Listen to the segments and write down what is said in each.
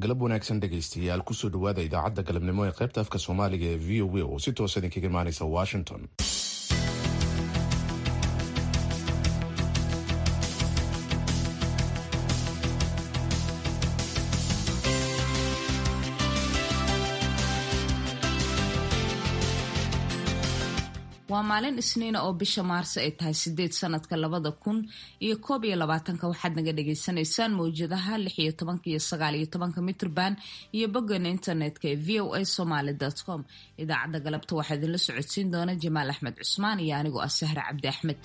galab wanaagsan dhegaystayaal kusoo dhawaada idaacadda galabnimo ee qaybta afka soomaaliga ee v o a oo si toosa idinkaga imaanaysa washington waa maalin isniina oo bisha maarso ay tahay sideed sanadka labada kun iyo koob iyo labaatanka waxaad naga dhagaysanaysaan mawjadaha lix iyo tobanka iyo sagaal iyo tobanka mitrban iyo boggeena internetka ee v o a somaly com idaacadda galabta waxaa idinla socodsiin doona jamaal axmed cusmaan iyo anigoo ah sahre cabdi axmed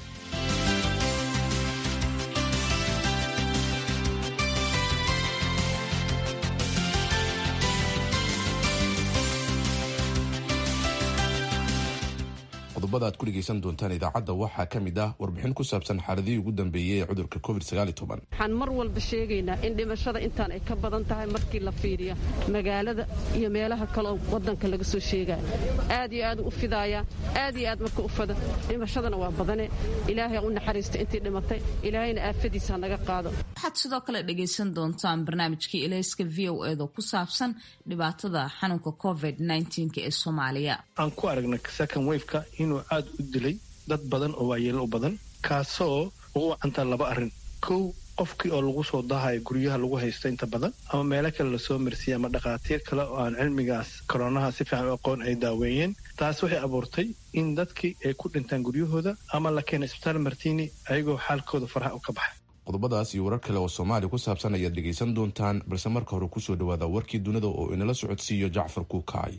qodobada aad ku dhegaysan doontaan idaacadda waxaa ka mid ah warbixin ku saabsan xaaladihii ugu dambeeyey ee cudurka covid waxaan mar walba sheegaynaa in dhimashada intaan ay ka badan tahay markii la fiiriyo magaalada iyo meelaha kaleoo wadanka laga soo sheegaya aad iyo aad u fidaaya aad iyo aad marka u fada dhimashadana waa badane ilaahay u naxariista intii dhimatay ilaahayna aafadiisa hanaga qaado waxaad sidoo kale dhagaysan doontaan barnaamijkii ilayska v o edo ku saabsan dhibaatada xanuunka covid ee soomaaliya aan ku aragna second wafeka inuu aad u dilay dad badan oo waayeelo u badan kaasoo ugu wacantaa laba arrin kow qofkii oo lagu soo dahayo guryaha lagu haysto inta badan ama meelo kale lasoo marsiiyey ama dhakhaatiir kale oo aan cilmigaas koronaha si fiican u aqoon ay daaweeyeen taas waxay abuurtay in dadkii ay ku dhintaan guryahooda ama la keena isbitaal martiini ayagoo xaalkooda faraha u ka baxay qodobadaas iyo warar kale oo soomaaliya ku saabsan ayaad dhegaysan doontaan balse marka hore kusoo dhawaada warkii dunida oo inala socodsiiyo jacfar kuukacay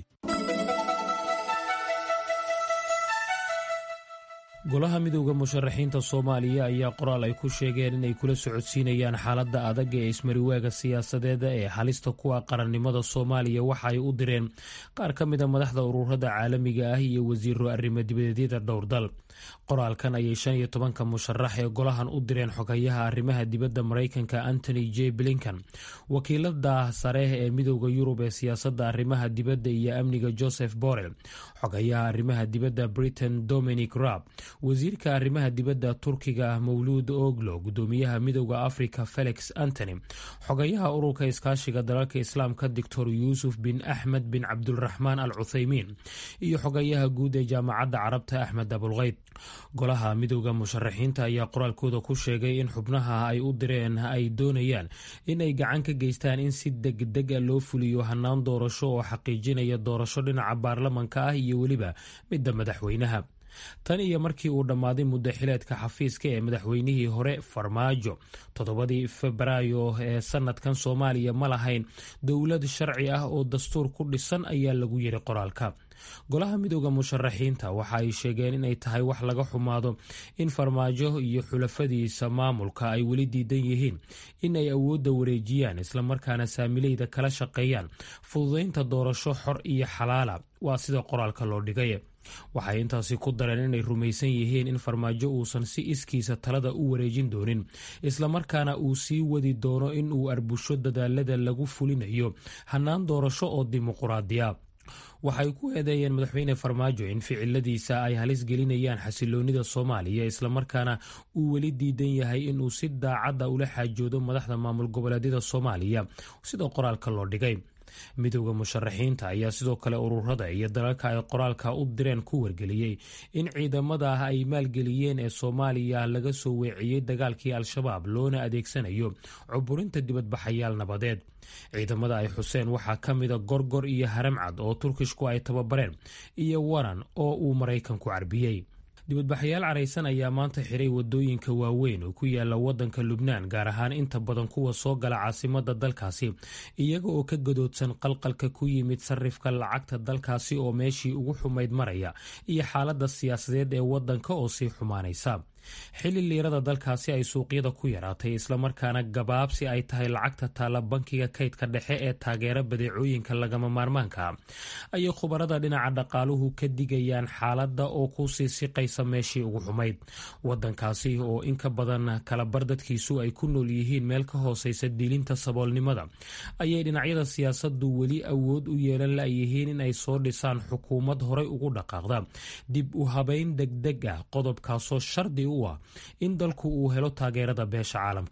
golaha midowda musharaxiinta soomaaliya ayaa qoraal ay ku sheegeen inay kula socodsiinayaan xaaladda adag ee ismariwaaga siyaasadeeda ee halista kuwa qarannimada soomaaliya waxa ay u direen qaar ka mida madaxda ururada caalamiga ah iyo wasiiro arrimo dibadeedyada dhowr dal qoraalkan ayay shan iyo tobanka musharax ee golahan u direen xogayaha arrimaha dibadda maraykanka antony j blinkan wakiilada sare ee midowda yurub ee siyaasadda arrimaha dibadda iyo amniga joseph borrell xogayaha arrimaha dibadda britain dominic raab wasiirka arrimaha dibadda turkiga mawluud oglo gudoomiyaha midowda africa felix antony xogayaha ururka iskaashiga dalalka islaamka doctor yuusuf bin axmed bin cabdulraxmaan al cuthaymiin iyo xogayaha guud ee jaamacadda carabta axmed abulkeyd golaha midowda musharaxiinta ayaa qoraalkooda ku sheegay in xubnaha ay u direen ay doonayaan in ay gacan ka geystaan in si degdega loo fuliyo hanaan doorasho oo xaqiijinaya doorasho dhinaca baarlamanka ah iyo weliba midda madaxweynaha tan iyo markii uu dhammaaday muddo xileedka xafiiska ee madaxweynihii hore farmaajo toddobadii febraayo ee sanadkan soomaaliya ma lahayn dowlad sharci ah oo dastuur ku dhisan ayaa lagu yiri qoraalka golaha midowda musharaxiinta waxa ay sheegeen inay tahay wax laga xumaado in farmaajo iyo xulafadiisa maamulka ay weli diidan yihiin in ay awoodda wareejiyaan islamarkaana saamileyda kala shaqeeyaan fududaynta doorasho xor iyo xalaala waa sida qoraalka loo dhigay waxay intaasi ku dareen inay rumaysan yihiin in farmaajo uusan si iskiisa talada u wareejin doonin islamarkaana uu sii wadi doono in uu arbusho dadaalada lagu fulinayo hannaan doorasho oo dimuquraadiya waxay ku eedeeyeen madaxweyne farmaajo in ficiladiisa ay halis gelinayaan xasiloonida soomaaliya islamarkaana uu weli diidan yahay inuu si daacadda ula xaajoodo madaxda maamul goboleedyada soomaaliya sida qoraalka loo dhigay midowda musharaxiinta ayaa sidoo kale ururada iyo dalalka ay qoraalka u direen ku wargeliyey in ciidamada ah ay maalgeliyeen ee soomaaliya laga soo weeciyey dagaalkii al-shabaab loona adeegsanayo cuburinta dibadbaxayaal nabadeed ciidamada ay xuseen waxaa ka mida gorgor iyo haramcad oo turkishku ay tababareen iyo waran oo uu maraykanku carbiyey dibadbaxayaal caraysan ayaa maanta xiray wadooyinka waaweyn oo ku yaala wadanka lubnaan gaar ahaan inta badan kuwa soo gala caasimada dalkaasi iyaga oo ka gadoodsan qalqalka ku yimid sarifka lacagta dalkaasi oo meeshii ugu xumayd maraya iyo xaalada siyaasadeed ee wadanka oo sii xumaanaysa xilli liirada dalkaasi ay suuqyada ku yaraatay islamarkaana gabaabsi ay tahay lacagta taalla bankiga kaydka dhexe ee taageera badeecooyinka lagama maarmaanka ayay khubarada dhinaca dhaqaaluhu ka digayaan xaaladda oo ku sii siqaysa meeshii ugu xumayd wadankaasi oo in ka badan kalabar dadkiisu ay ku nool yihiin meel ka hooseysa diilinta saboolnimada ayay dhinacyada siyaasadu weli awood u yeelan layihiin in ay soo dhisaan xukuumad horay ugu dhaqaaqda dib u habeyn degdeg ah qodobkaasoo shardi u ah in dalku uu helo taageerada beesha caalamka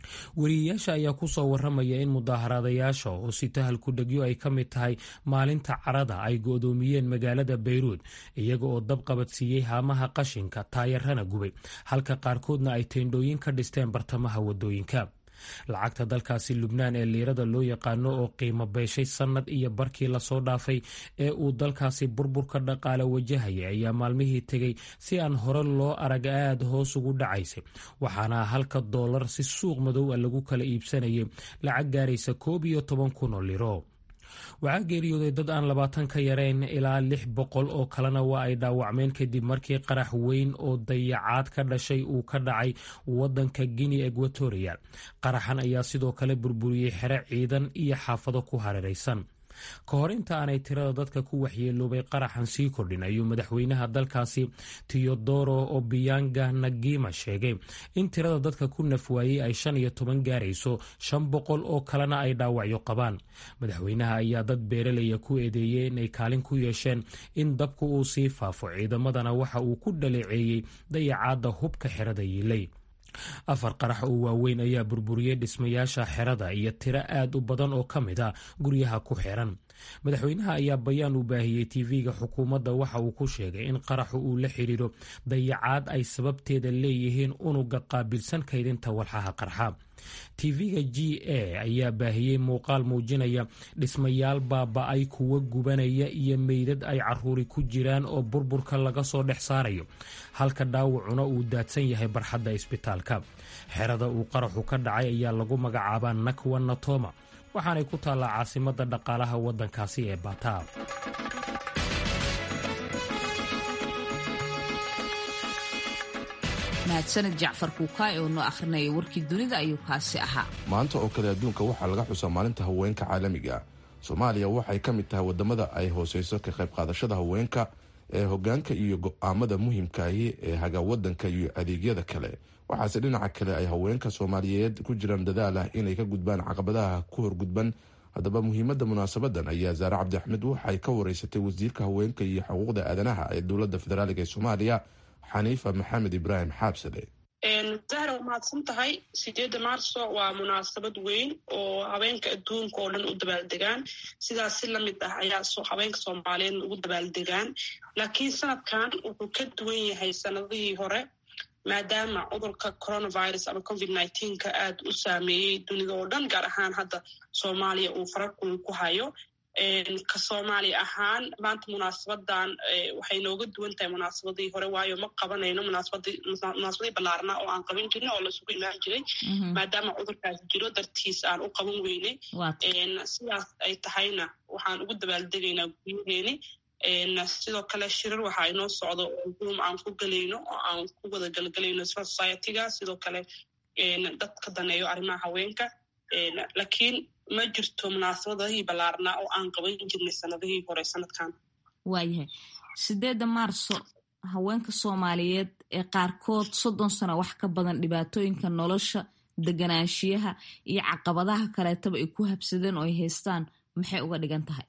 weriyayaasha ayaa ku soo waramaya in mudaaharaadayaasha oo si tahal ku dhegyo ay ka mid tahay maalinta carada ay go'doomiyeen magaalada bayruud iyaga oo dab qabadsiiyey haamaha qashinka taayarana gubay halka qaarkoodna ay teendhooyin ka dhisteen bartamaha wadooyinka lacagta dalkaasi lubnaan ee liirada loo yaqaano oo qiimo beeshay sannad iyo barkii lasoo dhaafay ee uu dalkaasi burburka dhaqaale wajahaya ayaa maalmihii tegey si aan hore loo arag aad hoos ugu dhacaysay waxaana halka doolar si suuq madow a lagu kala iibsanayay lacag gaaraysa koob iyo toban kun oo liro waxaa geeriyooday dad aan labaatan ka yareyn ilaa lix boqol oo kalena waa ay dhaawacmeen kadib markii qarax weyn oo dayacaad ka dhashay uu ka dhacay wadanka guinea equatorial qaraxan ayaa sidoo kale burburiyey xere ciidan iyo xaafado ku hareeraysan ka hor inta aanay tirada dadka ku waxyeeloobay qaraxan sii kordhin ayuu madaxweynaha dalkaasi teodoro obianga nagima sheegay in tirada dadka ku nafwaayey ay shan iyo toban gaarayso shan boqol oo kalena ay dhaawacyo qabaan madaxweynaha ayaa dad beeralaya ku eedeeyey inay kaalin ku yeesheen in dabku uu sii faafo ciidamadana waxa uu ku dhaleeceeyey dayacaadda hubka xerada yiilay afar qarax oo waaweyn ayaa burburiyey dhismayaasha xerada iyo tiro aad u badan oo ka mid a guryaha ku xiran madaxweynaha ayaa bayaan u baahiyey tv-ga xukuumadda waxa uu ku sheegay in qaraxu uu la xidhiiro dayacaad ay sababteeda leeyihiin unuga qaabilsan kaydinta walxaha qarxa tv-ga g a ayaa baahiyey muuqaal muujinaya dhismayaal baaba-ay kuwa gubanaya iyo meydad ay caruuri ku jiraan oo burburka laga soo dhex saarayo halka dhaawacuna uu daadsan yahay barxadda isbitaalka xerada uu qaraxu ka dhacay ayaa lagu magacaabaa nakwa natoma waxaanay ku taallaa caasimadda dhaqaalaha waddankaasi ee bata mahadsanid jacfar kuukaay oo noo akhrinaya warkii dunida ayuu kaasi ahaa maanta oo kale adduunka waxaa laga xusaa maalinta haweenka caalamiga soomaaliya waxay ka mid tahay wadamada ay hooseyso ka qayb qaadashada haweenka ee hogaanka iyo go-aamada muhiimkaahi ee haga wadanka iyo adeegyada kale waxaase dhinaca kale ay haweenka soomaaliyeed ku jiraan dadaal ah inay ka gudbaan caqabadaha ku horgudban haddaba muhiimadda munaasabadan ayaa saare cabdi axmed waxay ka wareysatay wasiirka haweenka iyo xuquuqda aadanaha ee dowladda federaaliga ee soomaaliya xaniifa maxamed ibraahim xaabsade zahra waa mahadsan tahay sideedda maarso waa munaasabad weyn oo haweenka adduunka oo dhan u dabaaldegaan sidaas si lamid ah ayaa haweenka soomaaliyeedna ugu dabaaldegaan laakiin sanadkan wuxuu ka duwan yahay sanadihii hore maadaama cudurka coronavirus ama covid nneteen-ka aad u saameeyey dunida oo dhan gaar ahaan hadda soomaaliya uu farakul ku hayo ka soomaali ahaan maanta munaasabadan waxay nooga duwan tahay munaasabadii hore waayo ma qabanayno munaasabadii ballaarna oo aan qaban jirna oo laisugu imaan jiray maadaama cudurkaas jiro dartiis aan u qaban weynay sidaas ay tahayna waxaan ugu dabaaldegaynaa guryaheeni sidoo kale shirar waxaa inoo socdo oo zoom aan ku gelayno oo aan ku wada galgelayno society-ga sidoo kale dadka daneeyo arrimaha haweenka laakiin ma jirto munaasabadahii ballaarnaa oo aan qaban jirnay sanadihii hore sanadkan waayahay sideedda maarso haweenka soomaaliyeed ee qaarkood soddon sano wax ka badan dhibaatooyinka nolosha deganaanshiyaha iyo caqabadaha kaleetaba ay ku habsadeen oo ay haystaan maxay uga dhigan tahay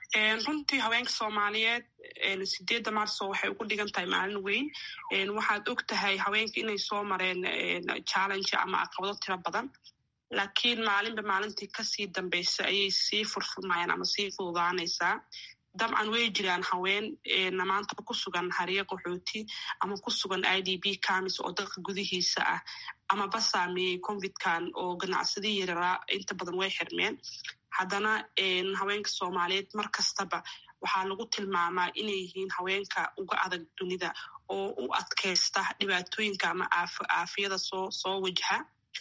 runtii haweenka soomaaliyeed sideedda maarso waxay ugu dhigan tahay maalin weyn waxaad og tahay haweenka inay soo mareen challenge ama caqabado tiro badan laakiin maalinba maalintii kasii dambaysa ayay sii furfurmayaan ama sii fududaanaysaa dabcan way jiraan haween maanta ku sugan hariye qaxooti ama ku sugan i d b camis oo dalka gudihiisa ah amaba saameeyey covidkan oo ganacsadii yararaa inta badan way xirmeen haddana haweenka soomaaliyeed mar kastaba waxaa lagu tilmaamaa inay yihiin haweenka uga adag dunida oo u adkaysta dhibaatooyinka ama aafiyada soo soo wajaha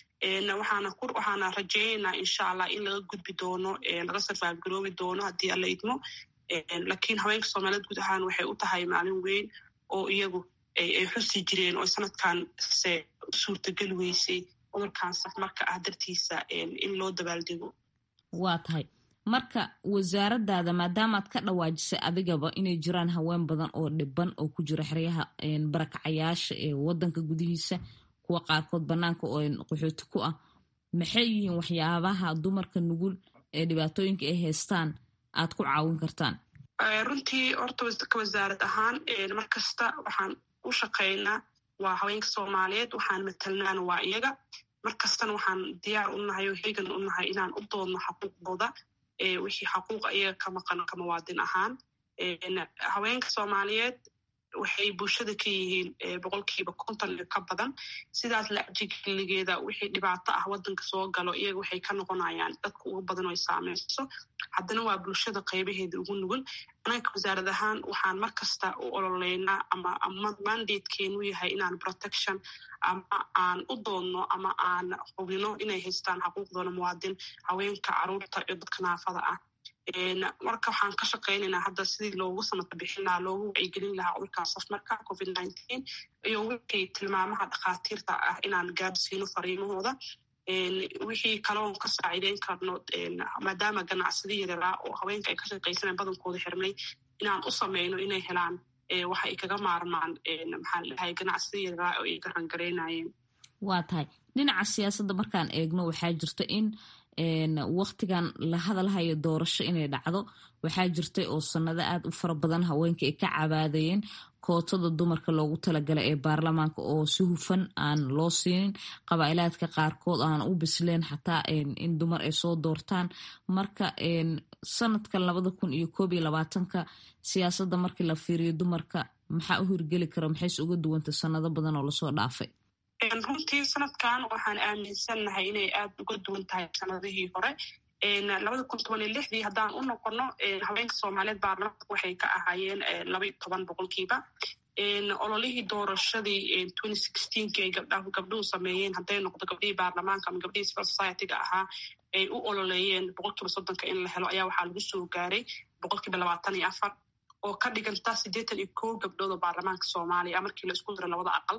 waxaana rajeynaynaa insha allah in laga gudbi doono laga sarfaafgaroobi doono haddii alla idmo laakiin haweenka soomaaliyeed guud ahaan waxay u tahay maalin weyn oo iyagu ay xusi jireen oo sanadkan se suurtageli weysay cudurkan safmarka ah dartiisa in loo dabaaldego waa tahay marka wasaaradaada maadaamaad ka dhawaajisay adigaba inay jiraan haween badan oo dhiban oo ku jira xeryaha barakacayaasha ee wadanka gudihiisa kuwa qaarkood banaanka oo qaxooti ku ah maxay yihiin waxyaabaha dumarka nugul ee dhibaatooyinka ay haystaan aad ku caawin kartaan runtii horta ka wasaarad ahaan mar kasta waxaan u shaqaynaa waa haweenka soomaaliyeed waxaan matalnaana waa iyaga markastana waxaan diyaar u nahay oo heegan u nahay inaan u doodno xaquuqdooda wixii xaquuqa iyaga ka maqan ka muwaadin ahaan haweenka soomaaliyeed waxay bulshada ka yihiin boqolkiiba konton iyo ka badan sidaas lacjigeligeeda wixii dhibaato ah wadanka soo galo iyaga waxay ka noqonayaan dadka ugu badan oo ay saameyso haddana waa bulshada qaybaheeda ugu nugul anaka wasaarad ahaan waxaan mar kasta u ololeynaa ama mandatekeenu yahay inaan protection ama aan u doodno ama aan hubino inay haystaan xaquuqdooda muwaadin haweenka caruurta iyo dadka naafada ah marka waxaan ka shaqaynaynaa hadda sidii loogu sanadka bixin lahaa loogu wacyigelin lahaa cudurkan safmarka covid nineteen iyo wixii tilmaamaha dhakhaatiirta ah inaan gaadhsiino fariimahooda wixii kaloon ka saaciideyn karno maadaama ganacsada yareeraa oo haweenka ay ka shaqaysaneen badankooda xirmay inaan u sameyno inay helaan waxa ay kaga maarmaan maxaan dhahay ganacsada yareeraa oo ay garangareynayeen waa tahay dhinaca siyaasadda markaan eegno waxaa jirta in waktigan la hadalhayo doorasho inay dhacdo waxaa jirtay oo sanado aad u fara badan haweenka ay ka cabaadayeen kootada dumarka loogu talagalay ee baarlamaanka oo si hufan aan loo siinin qabaa'ilaadka qaarkood aan u bisleen xataa in dumar ay soo doortaan marka sanadkan labada kun iyo koob iyo labaatanka siyaasadda markii la fiiriyo dumarka maxaa u hirgeli kara maxayse uga duwanta sanado badan oo lasoo dhaafay runtii sanadkan waxaan aaminsannahay inay aad uga duwan tahay sanadihii hore labada kun toban iyo lixdii haddaan u noqono haweenka soomaaliyeed baarlamaanka waxay ka ahaayeen laba iyo toban boqolkiiba ololihii doorashadii twenty sixteenki ay gabdha gabdhuhu sameeyeen hadday noqdo gabdhihii baarlamaanka ama gabdhihii civil society-ga ahaa ay u ololeeyeen boqolkiiba soddonka in la helo ayaa waxaa lagu soo gaaray boqolkiiba labaatan iyo afar oo ka dhiganta siddeetan iyo kow gabdhood oo baarlamaanka soomaaliya markii la isku diro labada aqal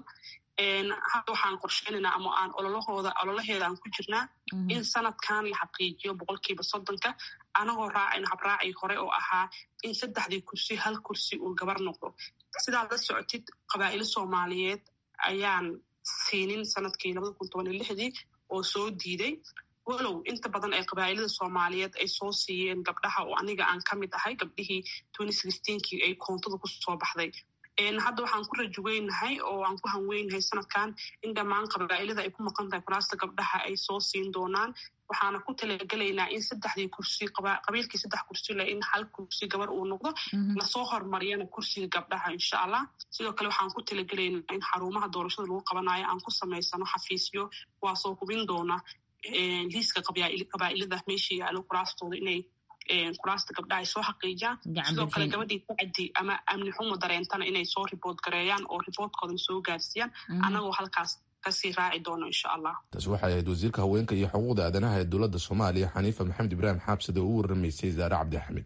hadda waxaan qorsheynaynaa ama aan ololahooda ololaheeda aan ku jirnaa in sanadkan la xaqiijiyo boqolkiiba soddonka anagoo raacayno habraacii hore oo ahaa in saddexdii kursi hal kursi uu gabar noqdo sidaad la socotid qabaa'ilo soomaaliyeed ayaan siinin sanadkii labada kun toban iyo lixdii oo soo diiday walow inta badan ee qabaa'ilada soomaaliyeed ay soo siiyeen gabdhaha oo aniga aan ka mid ahay gabdhihii twenty sixteenkii ay koontada ku soo baxday hadda waxaan ku rajoweynahay oo aan ku hanweynahay sanadkan in dhammaan qabaa'ilada ay ku maqan tahay kuraasta gabdhaha ay soo siin doonaan waxaana ku talagelaynaa in saddexdii kursi qabiilkii saddex kursi le in hal kursi gabar uu noqdo lasoo hormariyana kursiga gabdhaha insha allah sidoo kale waxaan ku talagelaynaa in xarumaha doorashada lagu qabanayo aan ku samaysano xafiisyo kuwaasoo hubin doona liiska qabaa'ilada meesha yaalo kuraastooda inay kuraasta gabdhaha ay soo xaqiijiyaan sidoo kale gabadhii sacdi ama amni xumo dareentana inay soo riboort gareeyaan oo riboortkoodan soo gaarsiiyaan annagoo halkaas kasii raaci doono insha allah taasi waxay ahayd wasiirka haweenka iyo xuquuqda aadanaha ee dowladda soomaaliya xaniifa maxamed ibraahim xaabsade oo u waramaysay zaare cabdi axmed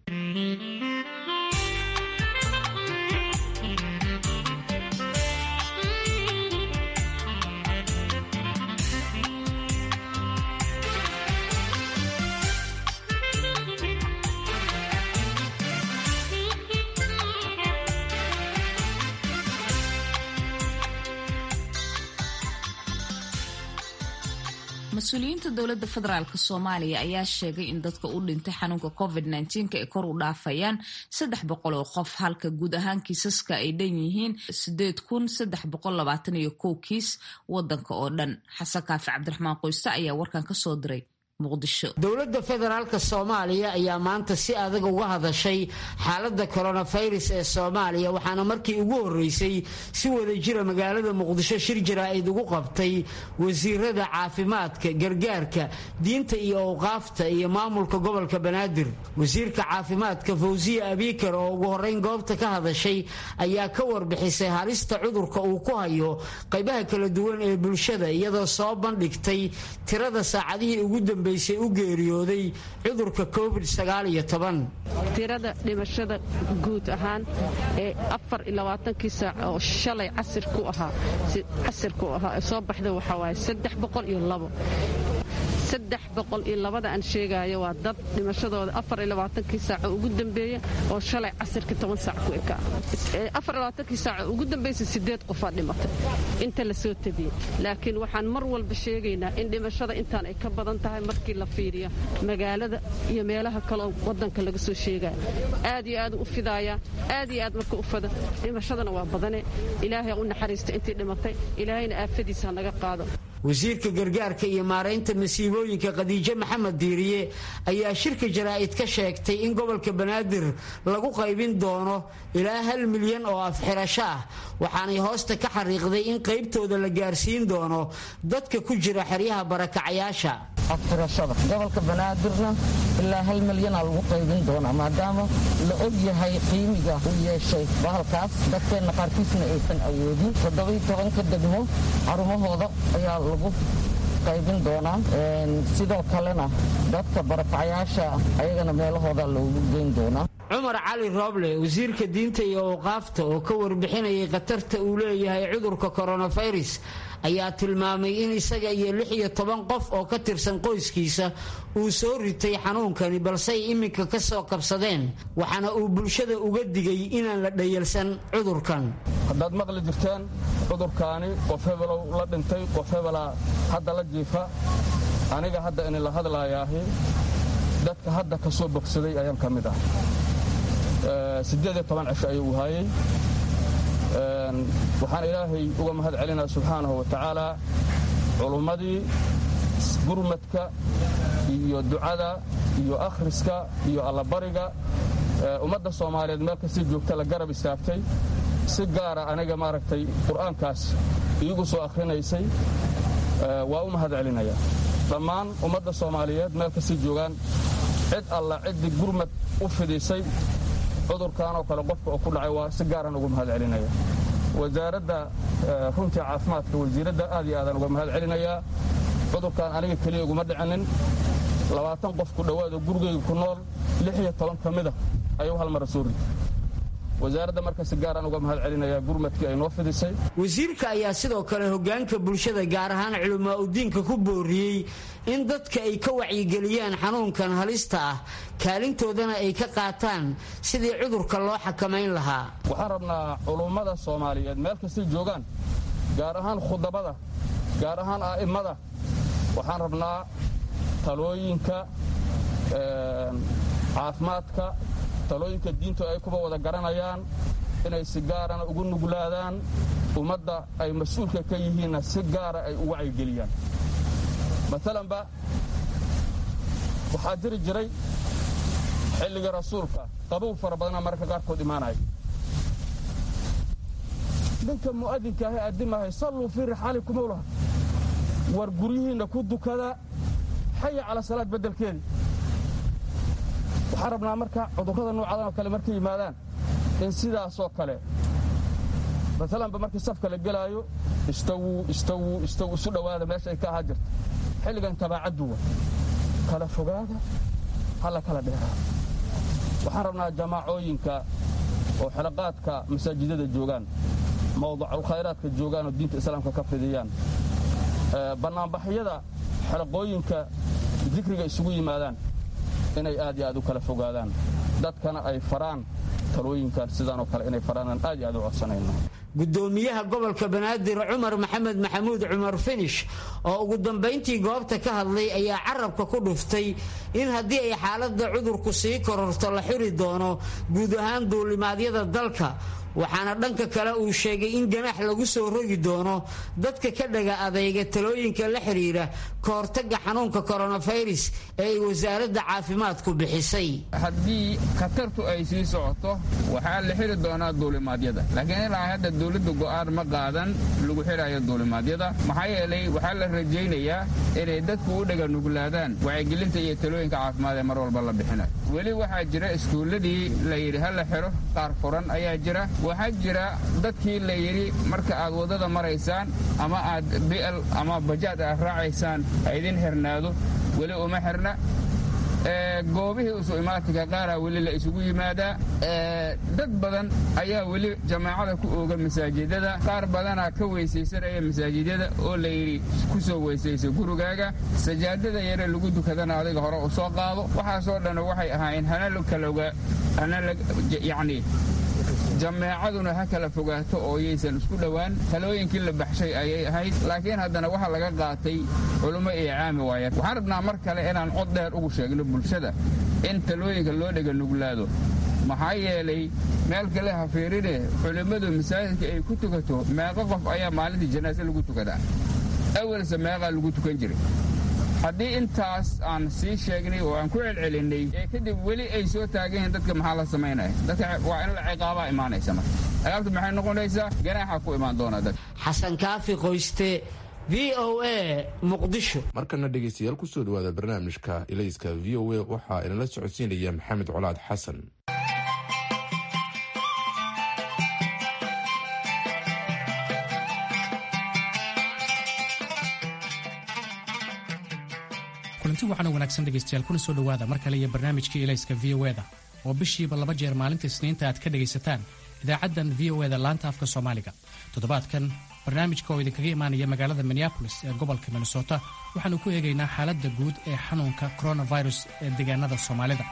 mas-uuliyiinta dowladda federaalk soomaaliya ayaa sheegay in dadka u dhintay xanuunka covid nneteen-ka ay kor u dhaafayaan saddex boqol oo qof halka guud ahaan kiisaska ay dhan yihiin sideed kun saddex boqol labaatan iyo kow kiis wadanka oo dhan xasan kaafi cabdiraxmaan qoyste ayaa warkan ka soo diray dowladda federaalk soomaaliya ayaa maanta si adag uga hadashay xaaladda koronafirus ee soomaaliya waxaana markii ugu horreysay si wada jira magaalada muqdisho shir jaraa'id ugu qabtay wasiirada caafimaadka gargaarka diinta iyo awqaafta iyo maamulka gobolka banaadir wasiirka caafimaadka fawsiya abiikar oo ugu horrayn goobta ka hadashay ayaa ka warbixisay halista cudurka uu ku hayo qaybaha kala duwan ee bulshada iyadoo soo bandhigtay tirada saacadihii ugu dambe u geeriyooday cudurka covid tirada dhimashada guud ahaan ee afar iyo labaatankii saac oo shalay casirku ahaa casirku ahaa ee soo baxda waxaa waaye saddex boqol iyo labo saddex boqol iyo labada aan sheegaayo waa dad dhimashadooda afar iyo labaatankii saaco ugu dambeeya oo shalay casirka toban saac ku ekaa afar iyo labaatankii saaco ugu dambaysa sideed qofaa dhimatay inta la soo tabiyey laakiin waxaan mar walba sheegaynaa in dhimashada intaan ay ka badan tahay markii la fiiriyo magaalada iyo meelaha kaleoo wadanka laga soo sheegaya aad iyo aad u fidaaya aad iyo aad marka u fada dhimashadana waa badane ilaahay u naxariista intii dhimatay ilaahayna aafadiisa ha naga qaado wasiirka gargaarka iyo maaraynta masiibooyinka khadiijo maxamed diiriye ayaa shirka jaraa'id ka sheegtay in gobolka banaadir lagu qaybin doono ilaa hal milyan oo afxirasho ah waxaanay hoosta ka xariiqday in qaybtooda la gaarsiin doono dadka ku jira xeryaha barakacayaasha afxirashada gobolka banaadirna ilaa hal milyanaa lagu qaybin doonaa maadaama la og yahay qiimiga u yeeshay bahalkaas dadkeenna qaarkiisna aysan awoodin toddobai tobanka degmo xarumahooda ayaa lagu qaybin doonaa sidoo kalena dadka barakacayaasha ayagana meelahooda loogu geyn doonaa cumar cali rooble wasiirka diinta iyo awqaafta oo ka warbixinayay khatarta uu leeyahay cudurka koronafirus ayaa tilmaamay in isaga iyo lix iyo toban qof oo ka tirsan qoyskiisa uu soo ritay xanuunkani balse ay iminka ka soo kabsadeen waxaana uu bulshada uga digay inaan la dhayalsan cudurkan haddaad maqli jirteen cudurkaani qof hebelow la dhintay qof hebelaa hadda la jiifa aniga hadda ini la hadlaayaahi dadka hadda ka soo bogsaday ayaan ka mid ah siddeed iyo toban cisho ayuu haayey waxaan ilaahay uga mahad celinaa subxaanahu wa tacaala culummadii gurmadka iyo ducada iyo akhriska iyo allabariga ummadda soomaaliyeed meel kasii joogta la garab istaagtay si gaara aniga maaragtay qur'aankaas iigu soo akhrinaysay waa u mahad celinaya dhammaan ummadda soomaaliyeed meel kasii joogaan cid alla ciddii gurmad u fidisay cudurkanoo kale qofka oo ku dhacay waa si gaaran uga mahad celinaya wasaaradda runtii caafimaadka wasiiradda aad iyo aadaan uga mahad celinayaa cudurkan aniga keliya uguma dhicinin labaatan qof ku dhowaado gurigayga ku nool lix iyo toban ka mida ayuu hal mara soo ritay wasaaradda marka si gaaraan uga mahad celinayaa gurmadkii ay noo fidisay wasiirka ayaa sidoo kale hogaanka bulshada gaar ahaan culamaa udiinka ku booriyey in dadka ay ka wacyigeliyaan xanuunkan halista ah kaalintoodana ay ka qaataan sidii cudurka loo xakamayn lahaa waxaan rabnaa culummada soomaaliyeed meel kastay joogaan gaar ahaan khudabada gaar ahaan a'immada waxaan rabnaa talooyinka caafimaadka talooyinka diintu ay kuba wada garanayaan inay si gaarana ugu nuglaadaan ummadda ay mas-uulka ka yihiinna si gaara ay u wacyigeliyaan maalanba waxaa jiri jiray xilliga rasuulka qabow fara badana mararka qaarkood imaanaya ninka mu'adinka ahi addimahay salluu fii rixaalikum owlaha war guryihiinna ku dukada xaya cala salaad beddelkeedii waxaan rabnaa marka cudurrada noocadan oo kale markay yimaadaan in sidaasoo kale maalanba markii safka la gelaayo istawuu istawuu istaw isu dhowaada meesha ay ka ahaa jirta xilligan tabaacadduwa kala fogaada halla kala dheeraada waxaan rabnaa jamaacooyinka oo xelaqaadka masaajidada joogaan mawdaculkhayraadka joogaan oo diinta islaamka ka fidiyaan bannaanbaxyada xelaqooyinka dikriga isugu yimaadaan inay aad iyo aad u kala fogaadaan dadkana ay faraan talooyinkan sidaanoo kale inay faraanaan aad iyo aad u codsanayno gudoomiyaha gobolka banaadir cumar maxamed maxamuud cumar finish oo ugu dambayntii goobta ka hadlay ayaa carabka ku dhuftay in haddii ay xaaladda cudurku sii kororto la xiri doono guud ahaan duulimaadyada dalka waxaana dhanka kale uu sheegay in ganaax lagu soo rogi doono dadka ka dhaga adayga talooyinka la xidhiira ka hortagga xanuunka koronafirus ee ay wasaaradda caafimaadku bixisay haddii khatartu ay sii socoto waxaa la xiri doonaa duulimaadyada laakiin ilaa hadda dowladda go'aan ma qaadan lagu xidhayo duulimaadyada maxaa yeelay waxaa la rajaynayaa inay dadku u dhaga nuglaadaan wacyigelinta iyo talooyinka caafimaad ee mar walba la bixinayo weli waxaa jira iskuulladii la yidhi ha la xidho qaar furan ayaa jira waxaa jira dadkii la yidhi marka aad waddada maraysaan ama aad bi'al ama bajaad aad raacaysaan ha idin xirnaado weli uma xirna goobihii isu imaatinka qaaraa weli la isugu yimaadaa dad badan ayaa weli jamaacada ku ooga masaajidada qaar badanaa ka weysaysanaya masaajidyada oo la yidhi ku soo weysaysa gurigaaga sajaadada yare lagu dukadana adiga hore u soo qaado waxaasoo dhan waxay ahaayeen hana kaloga yacni jameecaduna ha kala fogaato oo yaysan isku dhowaan talooyinkii la baxshay ayay ahayd laakiin haddana waxaa laga qaatay culummo iyo caami waayar waxaan rabnaa mar kale inaan cod dheer ugu sheegno bulshada in talooyinka loo dhega nuglaado maxaa yeelay meel kale ha fiirine culimmadu masaajidka ay ku tukato meeqo qof ayaa maalintii janaase lagu tukadaa awalse meeqaa lagu tukan jiray haddii intaas aan sii sheegnay oo aan ku celcelinnay ee kadib weli ay soo taagan yihiin dadka maxaa la samaynaya dadka waa in la ciqaabaa imaanaysa marka ciqaabta maxay noqonaysaa ganaaxa ku imaan doona dad xasan kaafi qoyste v o a muqdisho markana dhegaystayaal kusoo dhawaada barnaamijka ilayska v o a waxaa inala socodsiinaya maxamed colaad xasan kulanti waxaana wanaagsan dhegaystayaal kuna soo dhowaada mar kale iyo barnaamijkii ilayska v o eda oo bishiiba laba jeer maalinta isniinta aad ka dhegaysataan idaacaddan v o eda laanta afka soomaaliga toddobaadkan barnaamijka oo idinkaga imaanaya magaalada minneabolis ee gobolka minnesota waxaanu ku eegaynaa xaaladda guud ee xanuunka coronavirus ee deegaanada soomaalida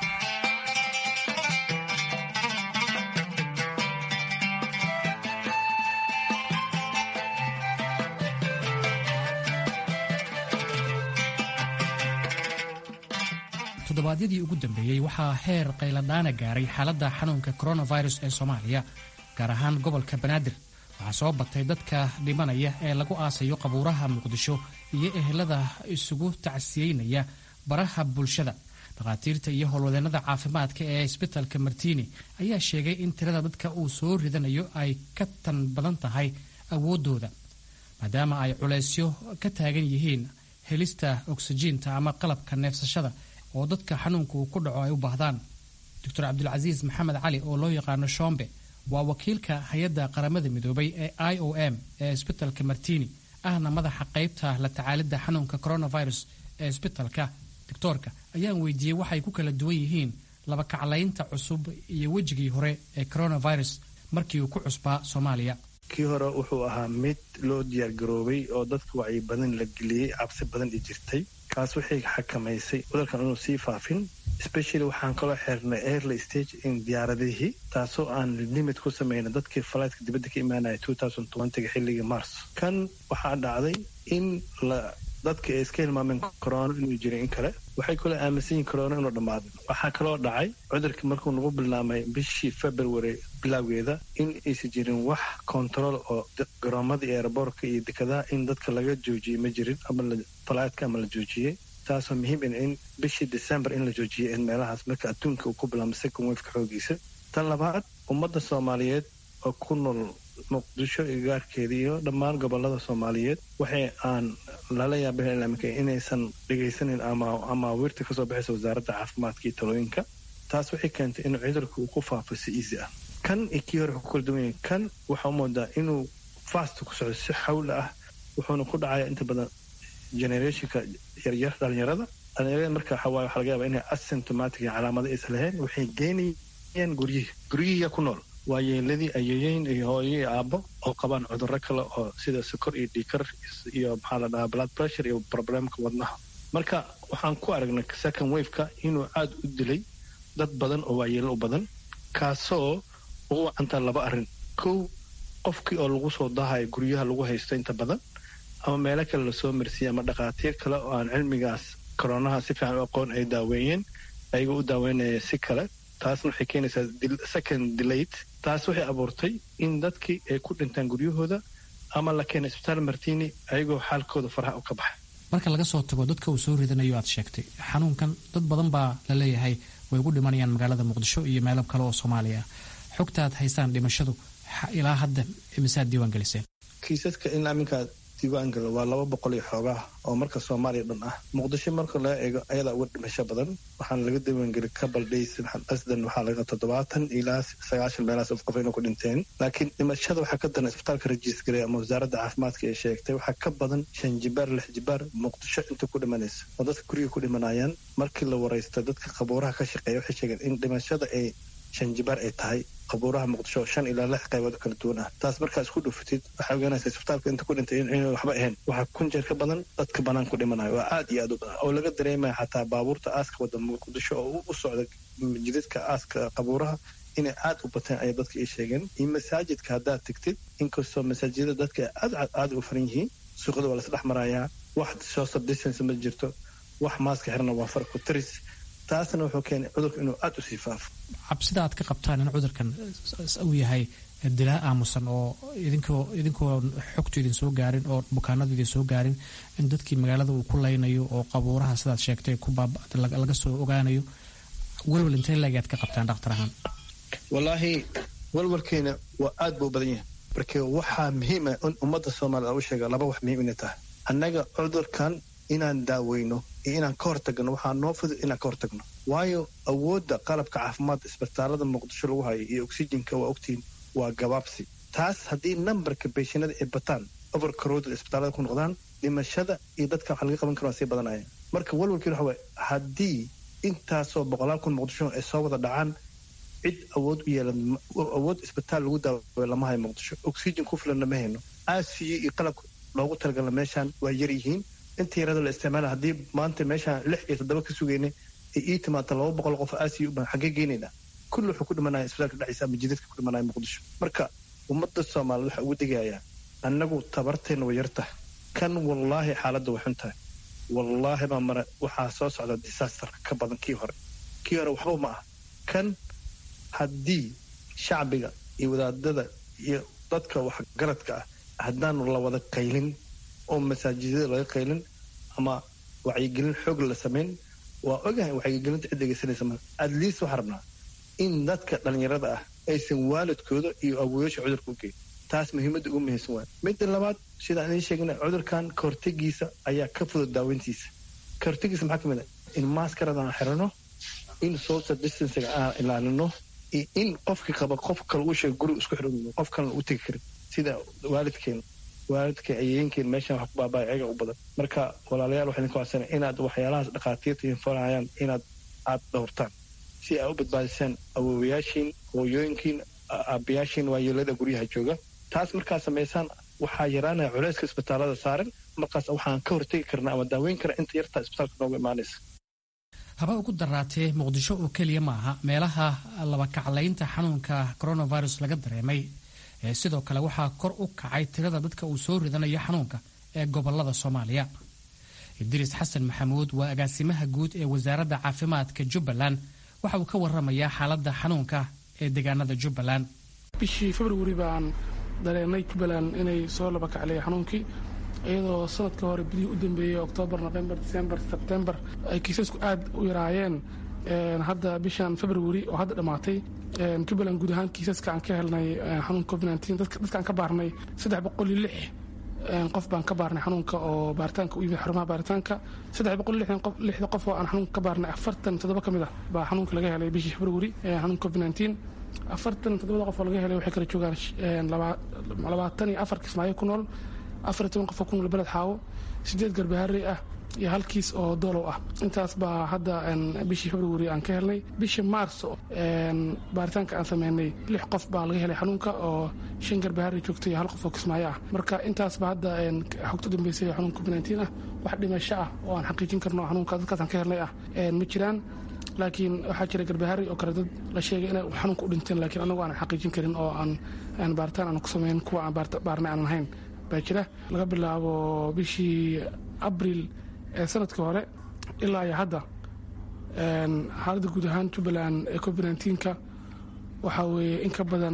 toddobaadyadii ugu dambeeyey waxaa heer qayladhaana gaaray xaaladda xanuunka coronavirus ee soomaaliya gaar ahaan gobolka banaadir waxaa soo batay dadka dhimanaya ee lagu aasayo qabuuraha muqdisho iyo ehelada isugu tacsiyeynaya baraha bulshada dhakhaatiirta iyo howlwadeennada caafimaadka ee isbitalka martiini ayaa sheegay in tirada dadka uu soo ridanayo ay ka tan badan tahay awooddooda maadaama ay culaysyo ka taagan yihiin helista oksijiinta ama qalabka neefsashada oo dadka xanuunka uu ku dhaco ay u baahdaan doctor cabdulcasiis maxamed cali oo loo yaqaano shombe waa wakiilka hay-adda qaramada midoobay ee i o m ee isbitalka martini ahna madaxa qaybta la tacaalidda xanuunka coronavirus ee isbitalka doctoorka ayaan weydiiyey waxay ku kala duwan yihiin laba kaclaynta cusub iyo wejigii hore ee coronavirus markii uu ku cusbaa soomaaliya kii hore wuxuu ahaa mid loo diyaargaroobay oo dadka wacyi badan la geliyey cabsi badan i jirtay kaas waxay xakamaysay cudurkan inuu sii faafin especially waxaan kaloo xirnay airly stage in diyaaradihii taasoo aan limit ku samayna dadkii falaytka dibadda ka imaanaya ga xilligii mars kan waxaa dhacday in la dadka ay iska hilmaameen corona inuu jiray in kale waxay kaloo aaminsan yihin corona inuu dhammaaday waxaa kaloo dhacay cudurkii markuu nagu bilaamay bishii february bilowgeeda in aysan jirin wax control oo garoomadii eeraboorka iyo dekadaha in dadka laga joojiyey ma jirin ama falaytka ama la joojiyey taasoo muhiim in in bishii december in la joojiyay in meelahaas marka adduunka uu ku bilaamay second wafka xoogiisa tan labaad ummadda soomaaliyeed oo ku nool muqdisho iyo gaarkeeda iyo dhammaan gobolada soomaaliyeed waxay aan lala yaabaminka inaysan dhegaysanin ama wirta kasoo baxaysa wasaaradda caafimaadka iyo talooyinka taas waxay keentay inuu cudurka uu ku faafo si easy ah kan iyo kii hore ku kala duwan yahay kan waxaa u moodaa inuu fast ku socdo si xawla ah wuxuuna ku dhacaya inta badan generationka yaryar dhalinyarada dhalinyarada marka waxawaaye waxaa laga yaabaa inay asymptomatic iyo calaamado aysan lahayn waxay geenayaan guryihii guryihiiya ku nool waa yeeladii ayeeyeyn iyo hooyo iyo aabbo oo qabaan cudurro kale oo sida sokor iyo dhiikar iyo maxaa la dhahaa blood pressure iyo problemka wadnaha marka waxaan ku aragnay second waveka inuu aad u dilay dad badan oo waayeelo u badan kaasoo ugu wacantaa laba arrin kow qofkii oo lagu soo dahayo guryaha lagu haysto inta badan ama meelo kale lasoo marsiiyey ama dhakhaatiir kale oo aan cilmigaas koronaha si fiican u aqoon ay daaweeyeen ayagoo u daaweynaya si kale taasna waxay keenaysaa second delayed taas waxay abuurtay in dadkii ay ku dhintaan guryahooda ama la keenay isbitaal martini ayagoo xaalkooda faraha u ka baxay marka laga soo tago dadka uu soo ridanayo aad sheegtay xanuunkan dad badan baa la leeyahay way ugu dhimanayaan magaalada muqdisho iyo meelo kale oo soomaaliya xogta aad haysaan dhimashadu ilaa hadda imisaad diiwaan geliseen kiisaska in aminkaa diiwaangalo waa laba boqol iyo xoogaa oo marka soomaaliya dhan ah muqdisho marka laga eego ayadaa uga dhimasho badan waxaana laga diiwaangeli couple days asdan waxaa laga toddobaatan ilaa sagaashan meelahaas of qof inay ku dhinteen laakiin dhimashada waxaa ka daran isbitaalka rajiisgaray ama wasaaradda caafimaadka ee sheegtay waxaa ka badan shan jibaar lix jibaar muqdisho inta ku dhimanaysa oo dadka guriga ku dhimanayaan markii la waraysta dadka qabuuraha ka shaqeeya waxay sheegeen in dhimashada ay shan jibaar ay tahay qabuuraha muqdisho shan ilaa lix qaybood kala duwan ah taas markaa isku dhufatid waxaa ogaanaysa isbitaalka inta ku dhintay in waxba ahayn waxaa kun jeer ka badan dadka banaan ku dhimanayo waa aad iyo aad u badan oo laga dareemaya xataa baabuurta aaska wada muqdisho oo u socda jidadka aaska qabuuraha inay aad u bateen ayay dadka ii sheegeen iyo masaajidka haddaad tegtid inkastoo masaajidada dadka aad aad u faran yihiin suuqada waa lasdhex marayaa wax social distance ma jirto wax maaska xirana waa far ku taris taasna wuxuu keenay cudurka inuu aad u sii faafo cabsida aad ka qabtaan in cudurkan uu yahay dilaa aamusan oo idinkoo idinkoo xogtu idin soo gaarin oo bukaanadu idin soo gaarin in dadkii magaalada uu ku laynayo oo qabuuraha sidaad sheegtay ku baaba laga soo ogaanayo welwel intee leegaad ka qabtaan dhakhtar ahaan wallaahi walwalkeena waa aad buu badan yahay marka waxaa muhiima in ummadda soomaalida u sheega laba wax muhiim inay tahay annaga cudurkan inaan daaweyno iyo inaan ka hortagno waxaa noo fudud inaan ka hortagno waayo awoodda qalabka caafimaadka isbitaalada muqdisho lagu hayo iyo oxygenka waa ogtiin waa gabaabsi taas haddii nambarka beeshinada ay bataan overcrowded isbitaalada ku noqdaan dhimashada iyo dadka waxa laga qaban karo waa sii badanaya marka walwalkiin waxa waye haddii intaasoo boqolaal kun muqdisho ay soo wada dhacaan cid awood u yeelan awood isbitaal lagu daawayo lama hayo muqdisho oxygen ku filanna ma hayno aasiyo iyo qalabka loogu talagala meeshaan waa yar yihiin inta yarada la isticmaala haddii maanta meeshaan lix iyo toddoba ka sugaynay ay ii timaata laba boqol qof aasiyo u bahan xaggee geynaynaa kulli wuxuu ku dhimanaya isbitaalka dhexdiisa ama jidadka ku dhimanaya muqdisho marka ummadda soomaaliyed waxaa ugu degayaa annagu tabarteenna way yartah kan wallaahi xaaladda way xun tahay wallaahi baa mara waxaa soo socda disaster ka badan kii hore kii hore waxba ma ah kan haddii shacbiga iyo wadaadada iyo dadka waxgaradka ah haddaanu la wada qaylin oo masaajidada laga qaylin ama wacyigelin xoog la samayn waa ogahay wacyigelinta cid dhegeysanaysa ma at least waxaa rabnaa in dadka dhallinyarada ah aysan waalidkooda iyo awooyasha cudurka u geyn taas muhiimadda ugu muhiimsan waay midda labaad sidaan idiin sheegna cudurkan kahortegiisa ayaa ka fudud daaweyntiisa kahortegiisa maxaa ka mid ah in maaskarada aan xirano in social distancega aan ilaalino iyo in qofkii qaba qof kale uu sheega guriga isku xidhan qof kalena u tegi karin sida waalidkeen waalidka ayeenkeen meeshan wax ku baabaya ayaga u badan marka walaalayaal waxaan idinku codsana inaad waxyaalahaas dhakhaatiirta infarayaan inaad aad dhowrtaan si ay u badbaadisaan awoowayaashiin hooyooyinkiin aabayaashiin waayeelada guryaha jooga taas markaad samaysaan waxaa yaraanaya culayska isbitaalada saaran markaas waxaan ka hortegi karnaa ama daaweyn kara inta yartaa isbitaalka nooga imaanaysa haba ugu daraatee muqdisho oo keliya ma aha meelaha labakaclaynta xanuunka coronavirus laga dareemay ee sidoo kale waxaa kor u kacay tirada dadka uu soo ridanayo xanuunka ee gobolada soomaaliya idriis xasan maxamuud waa agaasimaha guud ee wasaaradda caafimaadka jubbaland waxa uu ka waramayaa xaaladda xanuunka ee deegaanada jubbaland bishii februari baan dareenay jubbaland inay soo laba kaclaya xanuunkii iyadoo sanadka hore bidihii u dambeeyey oktoobar november december sebtembar ay kiisasku aad u yaraayeen hadda bishan februari oo hadda dhammaatay jubbaland guud ahaan kiisaska aan ka helnay xanuunka covid dadkaan ka baarnay saddex boqol iyo lix qof baan ka baarnay xanuunka oo baaritaanka u yimid xarumaha baaritaanka saddex boqol lixda qof oo aan xanuunka ka baarnay afartan toddoba ka mid ah baa xanuunka laga helay bishii februari xanuunka covid nineteen afartan toddobada qof oo laga helay waxay kala joogaan labaatan iyo afar kismaayo ku nool afar iyo toban qof oo ku nool beled xaawo sideed garbaharey ah iyo hal kiis oo doolow ah intaas baa hadda bishii februari aan ka helnay bishii mars baaritaanka aan sameynay lix qof baa laga helay xanuunka oo shan garbaharey joogtay iyo hal qof oo kismaayo ah marka intaasba hadda xogta dambeysay xanuunka covid nineteen ah wax dhimasho ah oo aan xaqiijin karno xanuunka dadkaas aan ka helnay ah ma jiraan laakiin waxaa jira garbahari oo kale dad la sheegay inay xanuunka u dhinteen laakiin anagu aanan xaqiijin karin oo aan baaritaan aan ku samayn kuwa aan baarnay aanan ahayn baa jira laga bilaabo bishii abril ee sanadkii hore ilaa iyo hadda xaaladda guud ahaan jubbaland ee covid nneteen-ka waxaa weeye in ka badan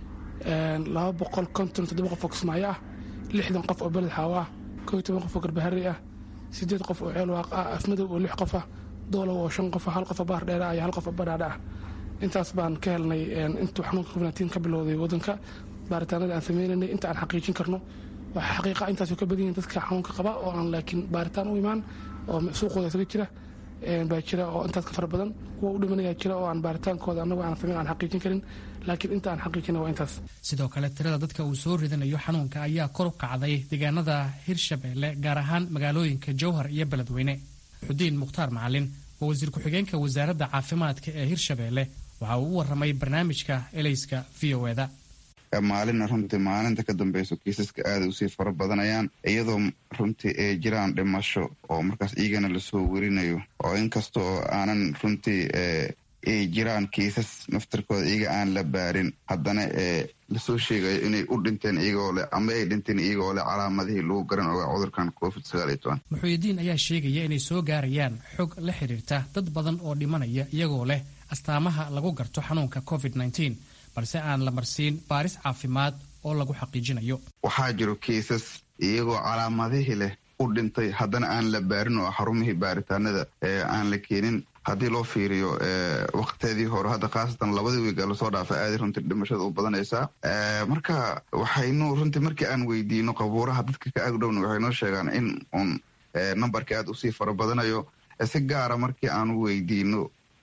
laba boqol konton toddoba qof oo kismaayo ah lixdan qof oo beled xaawo ah koo iyo toban qof oo garbahari ah siddeed qof oo ceelwaaq ah afmadow oo lix qof ah doolow oo shan qof hal qof oo baar dheera iyo hal qof oo badhaadha ah intaas baan ka helnay intuu xanuunka covid nneteen ka bilowday waddanka baaritaanada aan sameynaynay inta aan xaqiijin karno waxaa xaqiiqa intaasoo ka badan yihin dadka xanuunka qaba oo aan laakiin baaritaan u imaan oo suuqooda isaga jira baa jira oo intaas ka fara badan kuwa u dhimanayaa jira oo aan baaritaankooda annagu aan samayn aan xaqiijin karin laakiin inta aan xaqiijina waa intaas sidoo kale tirada dadka uu soo ridanayo xanuunka ayaa kor u kacday deegaanada hirshabeelle gaar ahaan magaalooyinka jowhar iyo beledweyne xudiin mukhtaar macalin oo wasiir ku-xigeenka wasaaradda caafimaadka ee hirshabeelle waxa uu u waramay barnaamijka elayska v o eda maalina runtii maalinta ka dambeyso kiisaska aaday usii fara badanayaan iyadoo runtii ay jiraan dhimasho oo markaas iyagana lasoo werinayo oo inkasta oo aanan runtii ay jiraan kiisas naftarkooda iyaga aan la baarin haddana ee lasoo sheegayo inay u dhinteen iyagoo leh ama ay dhinteen iyagoo leh calaamadihii lagu garan ogaa cudurkan covid sagaaliyo toban muxuudiin ayaa sheegaya inay soo gaarayaan xog la xidhiirta dad badan oo dhimanaya iyagoo leh astaamaha lagu garto xanuunka covid nneteen balse aan la marsiin baaris caafimaad oo lagu xaqiijinayo waxaa jiro kiisas iyagoo calaamadihii leh u dhintay haddana aan la baarin oo xarumihii baaritaanada aan la keenin haddii loo fiiriyo wakteedii hore hadda khaasatan labadii wiiga lasoo dhaafay aaday runtii dhimashada u badanaysaa marka waxaynu runtii markii aan weydiino qabuuraha dadka ka agdhowna waxay noo sheegaan in uun nambarkii aad usii fara badanayo si gaara markii aanu weydiino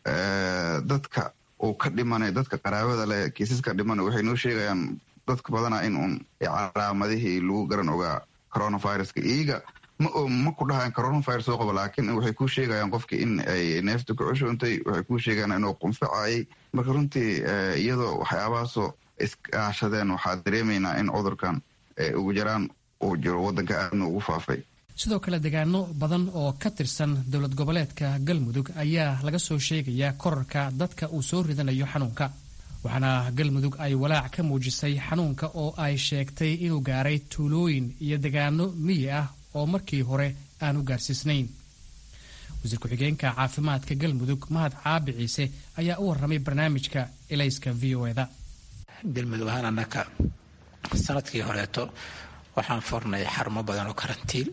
dadka uu ka dhimanayo dadka qaraabada leh kiisaska dhimanayo waxay noo sheegayaan dadka badanaa in uun calaamadihii lagu garan ogaa coronaviruska iyaga ma ku dhahayan coronavirus soo qabo laakiin waxay kuu sheegayaan qofki in ay neefta ku cushoontay waxay kuu sheegayaan inuu qunfacayay marka runtii iyadoo waxyaabahaasoo iskaashadeen waxaa dareemaynaa in cudurkan ugu jaraan uu jiro waddanka aadna ugu faafay sidoo kale deegaano badan oo ka tirsan dowlad goboleedka galmudug ayaa laga soo sheegayaa korarka dadka uu soo ridanayo xanuunka waxaana galmudug ay walaac ka muujisay xanuunka oo ay sheegtay inuu gaaray tuulooyin iyo deegaano miyi ah oo markii hore aan u gaarsiisnayn wasiir ku-xigeenka caafimaadka galmudug mahad caabi ciise ayaa u warramay barnaamijka elayska v o eda galmudug ahaan annaka sanadkii horeeto waxaan furnay xarumo badan oo karantiil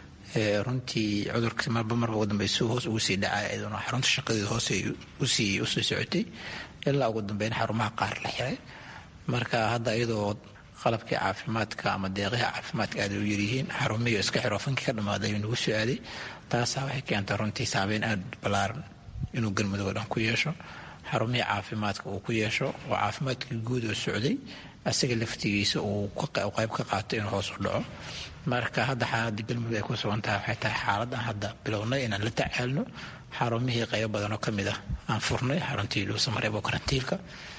runtii cudurka marba marba ugu dambaysu hoos ugu sii dhacay iyaduna xarunta shaqadeeda hoose usii usii socotay ilaa ugu dambeyn xarumaha qaar la xiray marka hadda iyadoo qalabkii caafimaadka ama deeqihii caafimaadka aad u yaryihiin xarumihii iska xiro fankii ka dhammaaday ayuu nagu soo aaday taasaa waxay keentay runtii saabeyn aad ballaaran inuu galmudug oo dhan ku yeesho xarumihii caafimaadka uu ku yeesho oo caafimaadkii guud oo socday asaga laftigiisa uu qayb ka qaato inuu hoos u dhaco marka hadda xaaladda galmudug ay ku sugan tahay waxay tahay xaaladan hadda bilownay inaan la tacaalno xarumihii qaybo badan oo ka mid ah aan furnay xaruntii luusamareeb oo karantiilka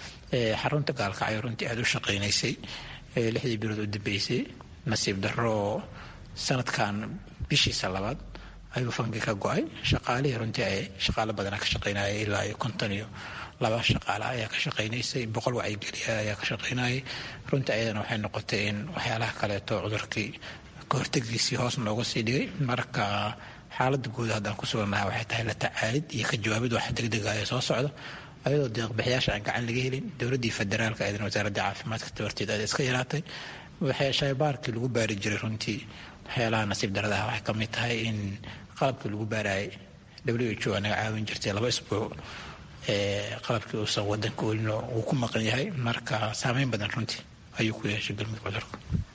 xarunta gaalkacyo runtii aada u shaqaynaysay lixdii bilood u dambeysay nasiib darro sanadkan bishiisa labaad ayuu fanki ka go-ay shaqaalihii runtii ay shaqaalo badana ka shaqaynayay ilaa iyo konton iyo laba shaqaala ayaa ka shaqaynaysay boqol wacyigeliya ayaa ka shaqaynayay runtii ayadana waxay noqotay in waxyaalaha kaleeto cudurkii kahortegiisii hoos nooga sii dhigay marka xaaladda guud haddaan ku sugannahay waxay tahay la tacaalid iyo ka jawaabid wax degdega ee soo socda ayadoo deeqbixiyaasha aan gacan laga helin dowladdii federaalka eedan wasaaradda caafimaadka tabarteed aad iska yaraatay waxay shaybaarkii lagu baari jiray runtii waxyaalaha nasiib daradaha waxay ka mid tahay in qalabkii lagu baarayay w h o anaga caawin jirtay laba isbuuc qalabkii uusan wadanka welino uu ku maqan yahay marka saameyn badan runtii ayuu ku yeeshay galmudug cudurka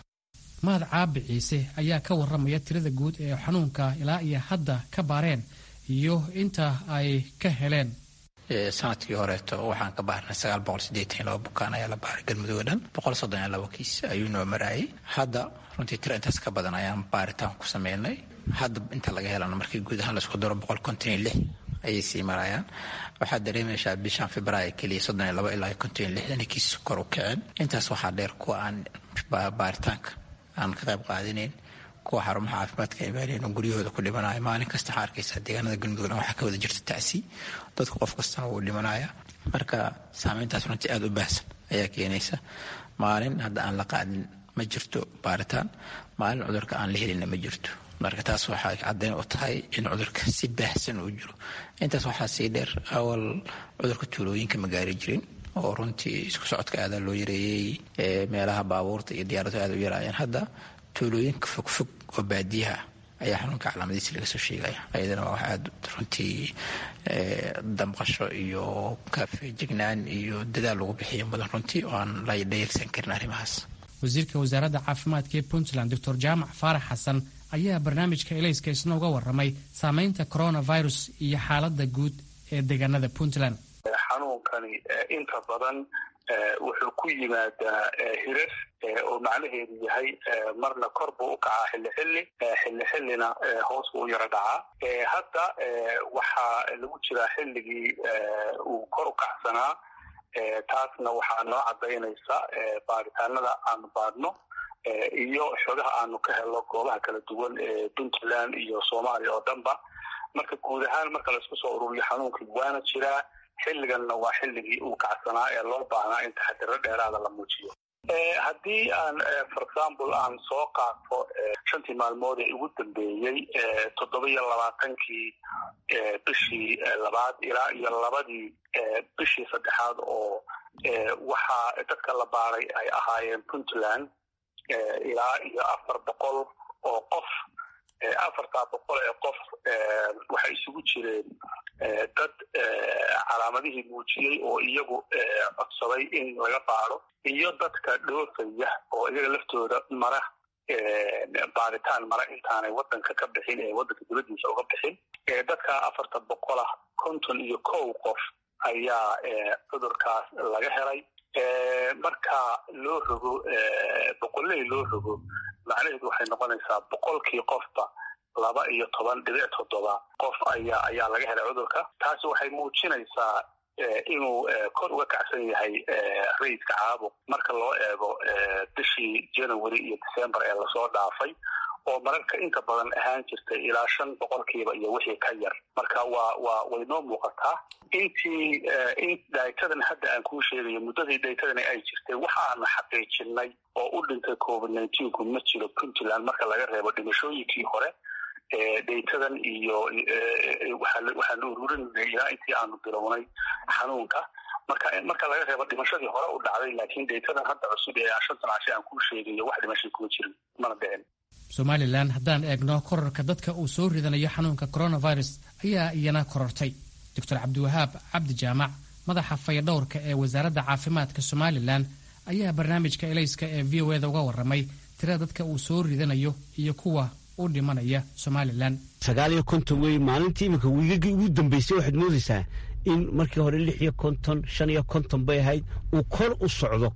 mahad caabi ciise ayaa ka warramaya tirada guud ee xanuunka ilaa iyo hadda ka baareen iyo inta ay ka heleen sanadkii horeeto waxaan ka baarnay sagaal boqol sideetan iyo laba bukaan ayaa la baaray galmudug oo dhan boqol soddon iyo laba kiis ayuu noo maraayay hadda runtii tiro intaas ka badan ayaan baaritaan ku sameynay hadda inta laga helana markii guud ahaan laisku daro boqol konton iyo lix ayay sii marayaan waxaad dareemaysaa bishan februaayo keliya soddon iyo laba ilaa konton iyo lixdan kiis kor u kaceen intaas waxaa dheer kuwa aan baaritaanka aan ka qayb qaadinayn kuwa xarumaha caafimaadka imaanayn oo guryahooda ku dhimanaya maalin kasta waxaa arkaysaa deegaanada galmudug dhan waxaa ka wada jirta tacsi dadka qof kastana wuu dhimanaya marka saameyntaas runtii aada u baahsan ayaa keenaysa maalin hadda aan la qaadin ma jirto baaritaan maalin cudurka aan la helinna ma jirto marka taas waxay caddayn u tahay in cudurka si baahsan uu jiro intaas waxaa sii dheer awal cudurka tuulooyinka ma gaari jirin oo runtii isku socodka aadaa loo yareeyey meelaha baabuurta iyo diyaaradu aada u yaraayeen hadda tuulooyinka fogfog oo baadiyaha ayaa xanuunka calaamadiisi laga soo sheegaya ayadana waa wax aada runtii damqasho iyo kafeejignaan iyo dadaal lagu bixiyo mudan runtii oo aan la dhayalsan karin arrimahaas wasiirka wasaaradda caafimaadka ee puntland doctor jaamac faarax xasan ayaa barnaamijka elayska isna uga warramay saameynta coronavirus iyo xaaladda guud ee deegaanada puntland xanuunkani inta badan wuxuu ku yimaadaa hirar oo macnaheedu yahay marna kor buu u kacaa xilli xilli xilli xillina hoos buu u yaro dhacaa hadda waxaa lagu jiraa xilligii uu kor u kacsanaa taasna waxaa noo cadaynaysa baaritaanada aanu baadhno iyo xogaha aanu ka helno goobaha kala duwan ee puntland iyo soomaaliya oo dhanba marka guud ahaan marka laisku soo ururiyo xanuunkii waana jiraa xilliganna waa xilligii uu kacsanaa ee loo baahnaa in taxadiro dheeraada la muujiyo haddii aan for example aan soo qaato shantii maalmood ee ugu dambeeyey toddoba iyo labaatankii bishii labaad ilaa iyo labadii bishii saddexaad oo waxaa dadka la baaray ay ahaayeen puntland ilaa iyo afar boqol oo qof afartaa boqol ee qof waxay isugu jireen dad calaamadihii muujiyey oo iyagu codsaday in laga baaro iyo dadka dhoofaya oo iyaga laftooda mara baaritaan mara intaanay wadanka ka bixin ee wadanka dibadiisa uga bixin dadka afarta boqolah konton iyo kow qof ayaa cudurkaas laga helay marka loo rogo boqoley loo rogo macnaheedu waxay noqonaysaa boqolkii qofba laba iyo toban dhibic toddoba qof ayaa ayaa laga helay cudurka taasi waxay muujinaysaa inuu kor uga kacsan yahay rayidka caabuq marka loo eego bishii january iyo december ee lasoo dhaafay oo mararka inta badan ahaan jirtay ilaa shan boqolkiiba iyo wixii ka yar marka waa waa way noo muuqataa intii in dhaytadan hadda aan kuu sheegayo muddadii dhaytadani ay jirtay waxaanu xaqiijinay oo u dhintay covid nineteenku ma jiro puntland marka laga reebo dhimashooyinkii hore dhaytadan iyo waxaanu ururinay ilaa intii aanu bilownay xanuunka marka marka laga reebo dhimashadii hore u dhacday laakiin dhaytadan hadda cusub ee shantan cashe aan kuu sheegayo wax dhimashay kuma jirin mana dhicin somalilan haddaan eegno korarka dadka uu soo ridanayo xanuunka coronavirus ayaa iyana korortay doctor cabdiwahaab cabdi jaamac madaxa fayadhowrka ee wasaaradda caafimaadka somalilan ayaa barnaamijka elayska ee v o eda uga warramay tirada dadka uu soo ridanayo iyo kuwa u dhimanaya somalilan sagaal iyo konton wey maalintii iminka wiigagii ugu dambeysay waxaad moodaysaa in markii hore lix iyo konton shan iyo konton bay ahayd uu kor u socdo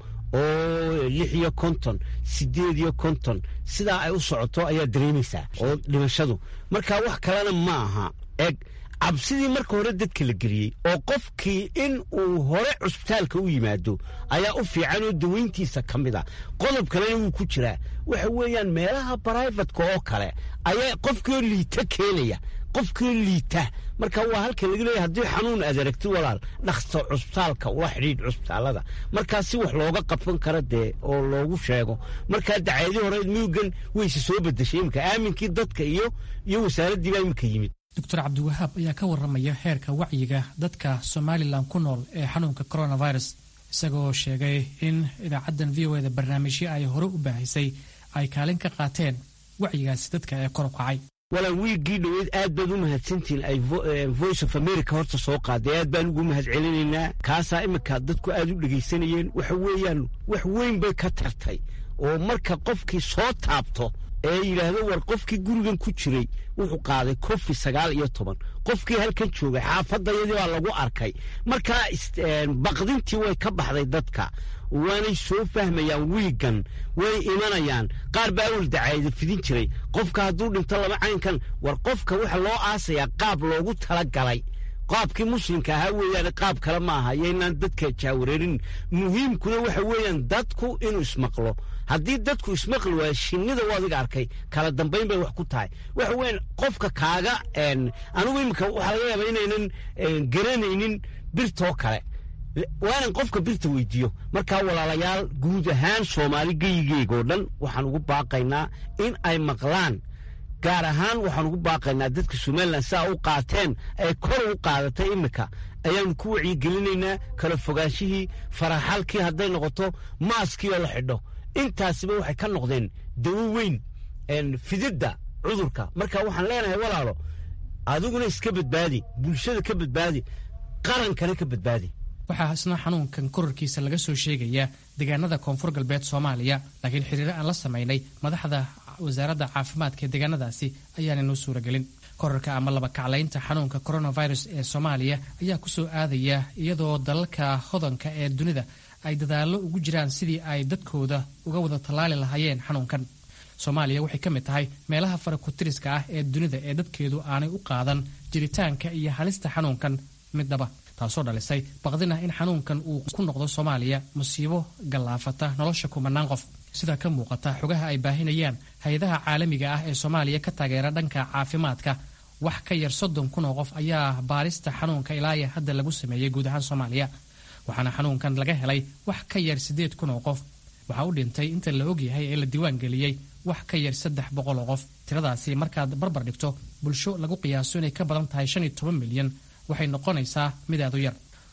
oo lix iyo konton sideed iyo konton sidaa ay u socoto ayaa dareemaysaa oo dhimashadu marka wax kalena ma aha eg cabsidii marka hore dadka la geliyey oo qofkii in uu hore cusbitaalka u yimaado ayaa u fiican oo daweyntiisa ka mid a qodob kalena wuu ku jiraa waxa weeyaan meelaha brivatka oo kale ayaa qofkiioo liita keenaya qofkiioo liita marka waa halka laga leeyahy haddii xanuun aad aragtid walaal dhaksto cusbitaalka ula xidhiidh cusbitaalada markaa si wax looga qabsan kara dee oo loogu sheego markaa dacaadii horeed miyugan wayse soo bedeshay iminka aaminkii dadka iyo iyo wasaaraddii baa iminka yimid doctor cabdiwahaab ayaa ka warramaya heerka wacyiga dadka somalilan ku nool ee xanuunka coronavirus isagoo sheegay in idaacaddan v o eda barnaamijyo ay hore u baahisay ay kaalin ka qaateen wacyigaasi dadka ee kor u kacay walaa wiiggii dhoweyd aad baad u mahadsantihiin ay voice of america horta soo qaaday aad baan ugu mahad celinaynaa kaasaa iminka dadku aad u dhegaysanayeen waxa weeyaan wax weyn bay ka tartay oo marka qofkii soo taabto ee yidhaahdo war qofkii gurigan ku jiray wuxuu qaaday kofi sagaal iyo toban qofkii halkan joogay xaafadayadii baa lagu arkay markaa baqdintii way ka baxday dadka waanay soo fahmayaan wiigan way imanayaan qaar baa awal dacaayada fidin jiray qofka hadduu dhinto laba caynkan war qofka waxa loo aasayaa qaab loogu talagalay qaabkii muslimka ahaa weeyaan qaab kale ma aha yaynaan dadka jaawareerin muhiimkuna waxa weeyaan dadku inuu ismaqlo haddii dadku ismaqli waayo shinnida u adiga arkay kala dambayn bay wax ku tahay waxa weeyaan qofka kaaga anigu iminka waxaa laga yaabaa inaynan garanaynin birtoo kale waanan qofka birta weydiiyo markaa walaalayaal guud ahaan soomaali geyigeegoo dhan waxaan ugu baaqaynaa in ay maqlaan gaar ahaan waxaan ugu baaqaynaa dadka somalilan saa u qaateen ee kor ugu qaadatay iminka ayaanu ku wacyigelinaynaa kala fogaanshihii faraxalkii hadday noqoto maaskii oo la xidho intaasiba waxay ka noqdeen dawo weyn fididda cudurka marka waxaan leenahay walaalo adiguna iska badbaadi bulshada ka badbaadi qarankana ka badbaadi waxaa isna xanuunkan korarkiisa laga soo sheegayaa deegaanada koonfur galbeed soomaaliya laakiin xiriiro aan la samaynay madaxda wasaaradda caafimaadka ee deegaanadaasi ayaana noo suuragelin korarka ama laba kaclaynta xanuunka coronavirus ee soomaaliya ayaa ku soo aadaya iyadoo dalalka hodanka ee dunida ay dadaallo ugu jiraan sidii ay dadkooda uga wada tallaali lahaayeen xanuunkan soomaaliya waxay ka mid tahay meelaha farakutiriska ah ee dunida ee dadkeedu aanay u qaadan jiritaanka iyo halista xanuunkan midnaba taasoo dhalisay baqdin ah in xanuunkan uu ku noqdo soomaaliya musiibo gallaafata nolosha kumanaan qof sida ka muuqata xogaha ay baahinayaan hay-adaha caalamiga ah ee soomaaliya ka taageera dhanka caafimaadka wax ka yar soddon kun oo qof ayaa baarista xanuunka ilaaya hadda lagu sameeyey guud ahaan soomaaliya waxaana xanuunkan laga helay wax ka yar siddeed kun oo qof waxaa u dhintay inta la ogyahay ee la diiwaan geliyey wax ka yar saddex boqol oo qof tiradaasi markaad barbar dhigto bulsho lagu qiyaaso inay ka badan tahay shan iyo toban milyan waxay noqonaysaa mid aad u yar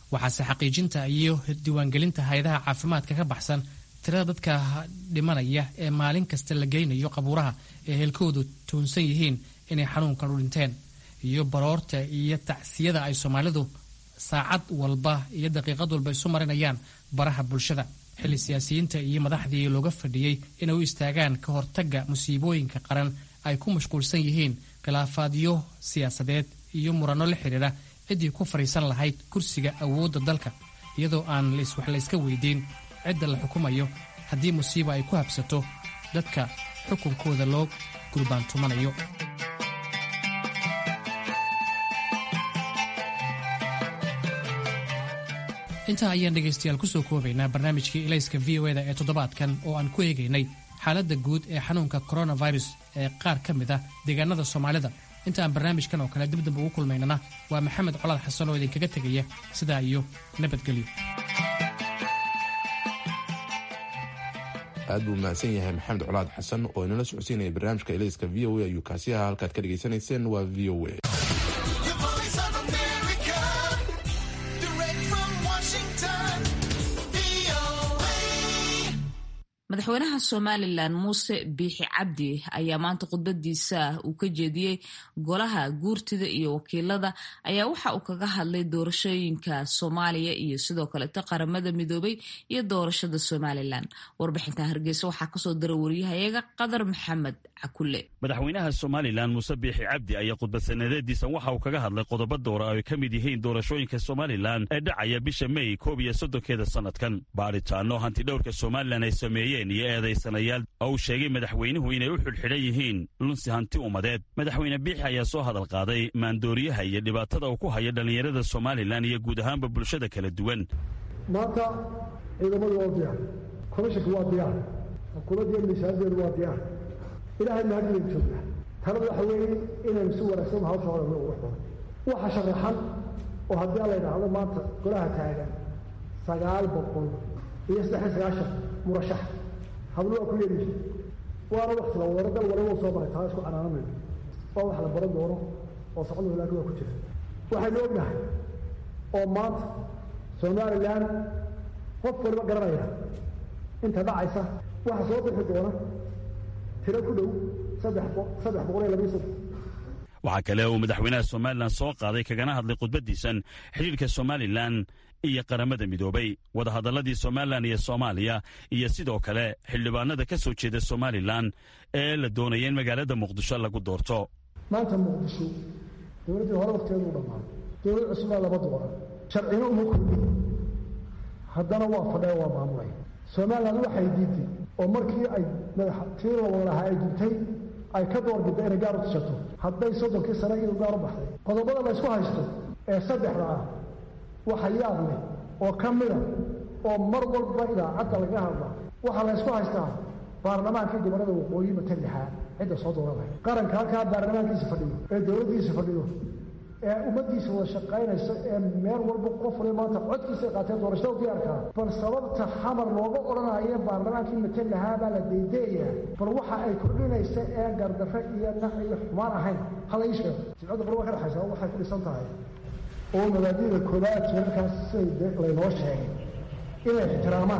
waxaase xaqiijinta iyo diiwaangelinta hay-adaha caafimaadka ka baxsan tirada dadka dhimanaya ee maalin kasta la geynayo qabuuraha ee heelkoodu tuunsan yihiin inay xanuunkan u dhinteen iyo baroorta iyo tacsiyada ay soomaalidu saacad walba iyo daqiiqad walba isu marinayaan baraha bulshada xilli siyaasiyiinta iyo madaxdii looga fadhiyey inay u istaagaan ka hortagga musiibooyinka qaran ay ku mashquulsan yihiin khilaafaadyo siyaasadeed iyo muranno la xidhiidha ciddii ku fadhiisan lahayd kursiga awoodda dalka iyadoo aan wax layska weydiin cidda la xukumayo haddii musiiba ay ku habsato dadka xukunkooda loo gurbaantumanayo intaa ayaan dhegaystayaal kusoo koobaynaa barnaamijkii ilayska v o eda ee toddobaadkan oo aan ku eegaynay xaaladda guud ee xanuunka coronavirus ee qaar ka mid ah deegaanada soomaalida inta aan barnaamijkan oo kale dibdamba ugu kulmaynana waa maxamed colaad xasan oo idinkaga tegaya sidaa iyo nabadgelyo aad buu mahadsan yahay maxamed colaad xasan oo inala socodsiinaya barnaamijka ilayska v o a ayuu kaasi ahaa halkaad ka dhegaysanayseen waa v o a madaxweynaha somalilan muuse biixi cabdi ayaa maanta khudbadiisa uu ka jeediyey golaha guurtida iyo wakiilada ayaa waxa uu kaga hadlay doorashooyinka soomaaliya iyo sidoo kaleeto qaramada midoobay iyo doorashada somalilan warbixinta hargeysa waxaa kasoo dara wariyahayaga qadar maxamed cakule madaxweynaha somalilan muuse biixi cabdi ayaa khudbad sanadeediisan waxa uu kaga hadlay qodobo doora ay ka mid yihiin doorashooyinka somalilan ee dhacaya bisha mey koob iyo soddonkeeda sannadkan baadhitaano hantidhowrka somalilan ay sameeyeen iyo eedaysanayaal oo uu sheegay madaxweynuhu inay u xidhxidhan yihiin lunsi hanti ummadeed madaxweyne biixi ayaa soo hadal qaaday maandooriyaha iyo dhibaatada uu ku hayo dhallinyarada somalilan iyo guud ahaanba bulshada kala duwan maanta ciidamadu waa diyaar komishanka waa diyaar xukuumaddiiyo miisaadeedu waa diyaar ilaahay mahadiyaynu joognaa talada waxa weeye inaynu si wanaagsan hawsha hore ugu xoro waxa sharaxan oo haddii la yidhaahdo maanta golaha taagan sagaal boqol iyo saddex sagaashan murashax hablo waa ku yeedhiisa waana wakti la waro dal waliba soo baray taa isku canaanamayno waa wax la baran doono oo socdo laakiin waa ku jira waxaynu ognahay oo maanta somalilan qof waliba garanaya inta dhacaysa waxa soo bixi doona tiro ku dhow saddex saddex boqol iyo labiyo saddex waxaa kale uu madaxweynaha somalilan soo qaaday kagana hadlay khudbaddiisan xidhiirka somalilan iyo qaramada midoobay wadahadalladii somalilan iyo soomaaliya iyo sidoo kale xildhibaanada ka soo jeeda somalilan ee la doonaya in magaalada muqdisho lagu doorto maanta muqdisho dowladdii hore wakteedu u dhammaaday dowlad cusubaa lama dooran sharcina uma kordhin haddana waa fadhee waa maamulaya somalilan waxay diiday oo markii ay madax tii la wada lahaa ay dintay ay ka doorbidda inay gaar u tushato hadday soddonkii sane iyadu gaar u baxday qodobada la ysku haysto ee saddexda ah waxa yaab leh oo ka mida oo mar walba idaacadda laga hadla waxaa la ysku haystaa baarlamaankii gobolada waqooyi matan lixaa cidda soo dooranaya qaranka halkaa baarlamaankiisa fadhiyo ee dowladdiisa fadhiyo ee ummaddiisa wada shaqaynaysa ee meel walba qof waliba maanta codkiisa qaateen doorashada diyaarkaa bal sababta xamar looga odhanayo baarlamaankii matan lahaa baa la daydayayaa bal waxa ay kordhinaysa ee gardarre iyo nac iyo xumaan ahayn hala ii sheego jimcadda bal waa ka dhexaysa waxay ku dhisan tahay oo mabaadida koobaad jeerarkaas siday laynoo sheegay inay ixtiraamaan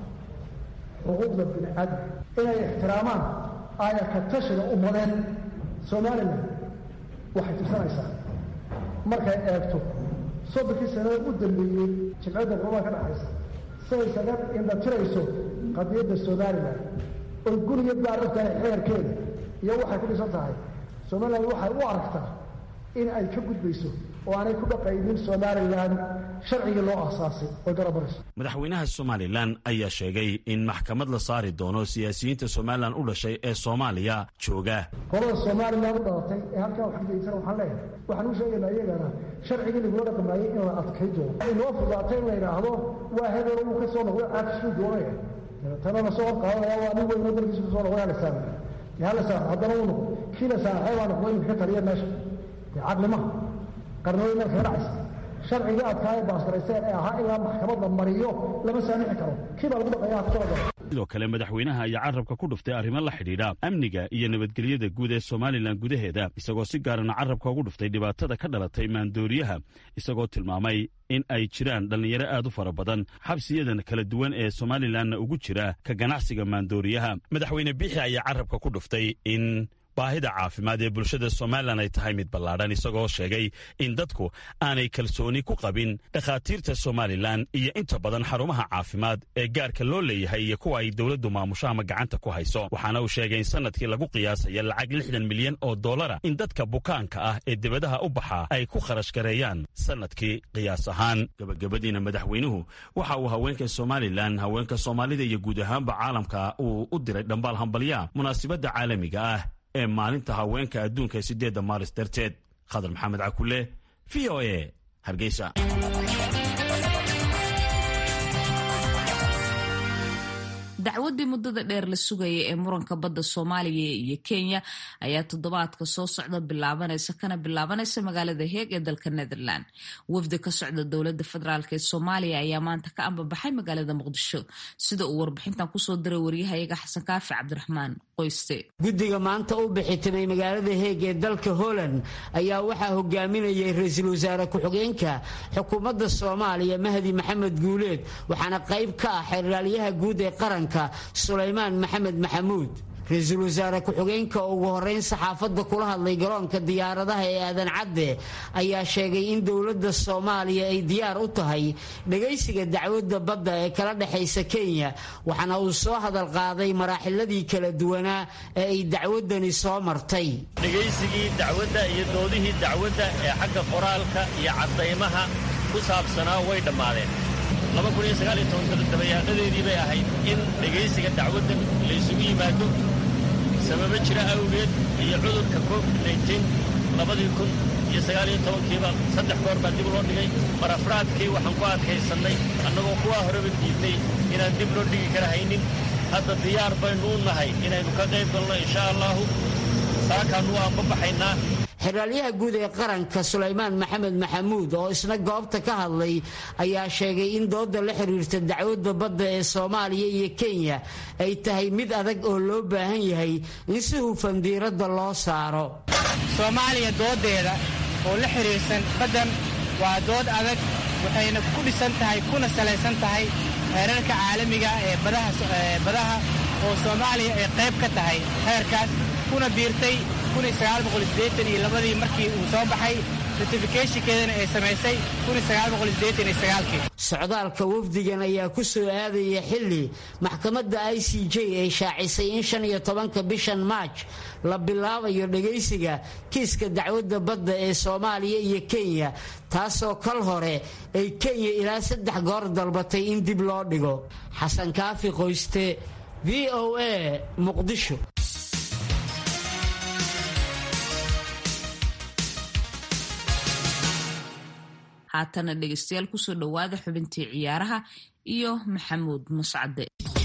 xuquuqda bini aadam inay ixtiraamaan aayarka tashiga ummadeed somalilan waxay tirsanaysaa markay eegto soddonkii sanada u dambeeyey jimcadda qurbaha ka dhexaysa siday isaga indhatirayso qadiyadda somalilan oy guriga gaar og tahay xeerkeeda iyo waxay ku dhisan tahay somalilan waxay u aragtaa in ay ka gudbayso oo aanay ku dhaqaynin somalilan sharcigii loo aasaasay oo garabarayso madaxweynaha somalilan ayaa sheegay in maxkamad la saari doono siyaasiyiinta somalilan u dhashay ee soomaaliya jooga qolada somalilan u dhalatay ee halkaa wax kageysan waxaan leeyahay waxaan u sheegaynaa iyagana sharcigii lagula dhaqmaayay in la adkay doono inoo fudaatay in la yidhaahdo waa hebel uu ka soo noqday caafisuu doonaya tana la soo horqaadanaya waa nin weynoo dalkiisa kusoo noqday hala saamay hala saamay haddana uu noqdo kii la saamaxay baa noqday inuu ka taliya meesha dee caqli maha qarnooyin meel kaga dhacaysa sharcigii adkaaya baasgarayseen ee ahaa ilaa maxkamad la mariyo lama saamixi karo kii baa lagu dhaqaya ha kusoo galo sidoo kale madaxweynaha ayaa carabka ku dhuftay arrimo la xidhiidha amniga iyo nabadgelyada guud ee somalilan gudaheeda isagoo si gaarana carabka ugu dhuftay dhibaatada ka dhalatay maandooriyaha isagoo tilmaamay in ay jiraan dhallinyaro aad u fara badan xabsiyadan kala duwan ee somalilanna ugu jira ka ganacsiga maandooriyaha madaxweyne biixi ayaa carabka ku dhuftay in baahida caafimaad ee bulshada somalilan ay tahay mid ballaadhan isagoo sheegay in dadku aanay kalsooni ku qabin dhakhaatiirta somalilan iyo inta badan xarumaha caafimaad ee gaarka loo leeyahay iyo kuwa ay dowladdu maamusho ama gacanta ku hayso waxaana uu sheegay in sanadkii lagu qiyaasaya lacag lixdan milyan oo dollara in dadka bukaanka ah ee debadaha u baxa ay ku kharash gareeyaan sanadkii qiyaas ahaan gabagabadiina madaxweynuhu waxa uu haweenka somalilan haweenka soomaalida iyo guud ahaanba caalamka uu u diray dhambaal hambalya munaasibadda caalamiga ah ee maalinta haweenka adduunka ee siddeedda maaris darteed khadar maxamed cakule v o e hargeysa dacwaddii muddada dheer la sugayay ee muranka badda soomaaliya iyo kenya ayaa toddobaadka soo socda bilaabanaysa kana bilaabanaysa magaalada heeg ee dalka netherland wafdi ka socda dowladda federaalk ee soomaaliya ayaa maanta ka ambabaxay magaalada muqdisho sida uu warbixintan kusoo diray waryahayaga xasan kaafi cabdiraxmaan qoyste guddiga maanta u bixitimay magaalada heeg ee dalka holland ayaa waxaa hogaaminayay ra-iisul wasaare ku-xigeenka xukuumadda soomaaliya mahdi maxamed guuleed waxaana qayb ka ah xeraalyaha guud ee qaranka sulaymaan maxamed maxamuud ra-iisul wasaare ku-xigeenka ugu horeyn saxaafadda kula hadlay garoonka diyaaradaha ee aadan cadde ayaa sheegay in dowladda soomaaliya ay diyaar u tahay dhagaysiga dacwadda badda ee kala dhexaysa kenya waxaana uu soo hadal qaaday maraaxiladii kala duwanaa ee ay dacwaddani soo martay dhegaysigii dacwadda iyo doodihii dacwadda ee xagga qoraalka iyo caddaymaha ku saabsanaa way dhammaadeen dabayaaqadeedii bay ahayd in dhegaysiga dacwaddan laysugu yimaado sababo jira awgeed iyo cudurka covid labadii kun iyo sagaaliyo tobankiiba saddex goor baa dib loo dhigay mar afraadkii waxaan ku adkaysannay annagoo kuwaa horeba diidnay inaan dib loo dhigi kara haynin hadda diyaar baynu u nahay inaynu ka qayb galno insha allaahu saakaannu waan babaxaynaa xeraalyaha guud ee qaranka sulaymaan maxamed maxamuud oo isna goobta ka hadlay ayaa sheegay in dooda la xiriirta dacwadda badda ee soomaaliya iyo kenya ay tahay mid adag oo loo baahan yahay in si hufan diiradda loo saaro soomaaliya doodeeda oo la xiriirsan baddan waa dood adag waxayna ku dhisan tahay kuna salaysan tahay heerarka caalamiga ee badaha oo soomaaliya ay qayb ka tahay heerkaas kuna biirtay iyo labadii markii uu soo baxay ratifikeshinkeedana ay samaysay socdaalka wafdigan ayaa ku soo aadaya xilli maxkamadda i c j ay shaacisay in shan iyo tobanka bishan maaj la bilaabayo dhagaysiga kiiska dacwadda badda ee soomaaliya iyo kenya taasoo kal hore ay kenya ilaa saddex goor dalbatay in dib loo dhigo xasan kaafi qoyste v o a muqdisho haatana dhegeystayaal kusoo dhowaada xubintii ciyaaraha iyo maxamuud muscade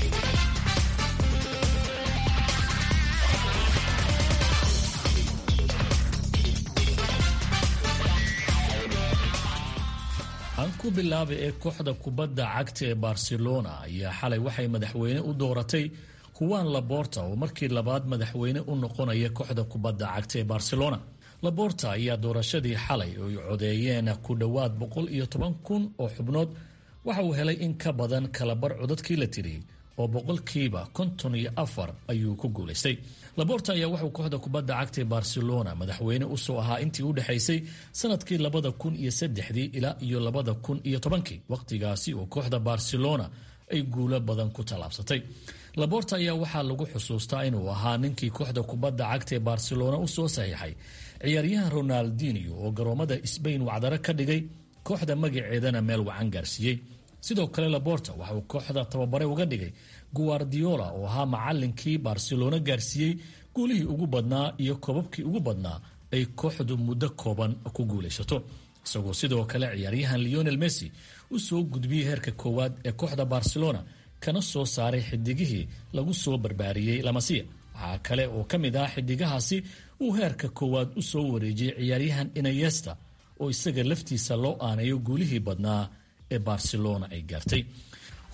aan ku bilaabay ee kooxda kubadda cagta ee barcelona ayaa xalay waxay madaxweyne u dooratay kuwaan laborta oo markii labaad madaxweyne u noqonaya kooxda kubadda cagta ee barcelona laborta ayaa doorashadii xalay oy codeeyeen ku dhowaad boqol iyo toban kun oo xubnood waxa uu helay in ka badan kalabar codadkii la tiriyey oo boqolkiiba konton iyo afar ayuu ku guulaystay laborta ayaa wuxuu kooxda kubadda cagta ee barcelona madaxweyne usoo ahaa intii u dhexaysay sanadkii labada kun iyo saddexdii ilaa iyo labada kun iyo tobankii wakhtigaasi oo kooxda barcelona ay guulo badan ku tallaabsatay laborta ayaa waxaa lagu xusuustaa inuu ahaa ninkii kooxda kubadda cagta ee barcelona usoo saxiixay ciyaaryahan ronaldinio oo garoomada sbain wacdaro ka dhigay kooxda magaceedana meel wacan gaarsiiyey sidoo kale laborta waxauu kooxda tababare uga dhigay guardiola oo ahaa macalinkii barcelona gaarsiiyey guulihii ugu badnaa iyo koobabkii ugu badnaa ay kooxdu muddo kooban ku guulaysato isagoo sidoo kale ciyaaryahan leonel messi u soo gudbiyey heerka koowaad ee kooxda barcelona kana soo saaray xidigihii lagu soo barbaariyey lamasiya waxaa kale oo ka mid ah xidigahaasi uu heerka koowaad u soo wareejiyey ciyaaryahan inayesta oo isaga laftiisa loo aanayo guulihii badnaa ee barcelona ay gaartay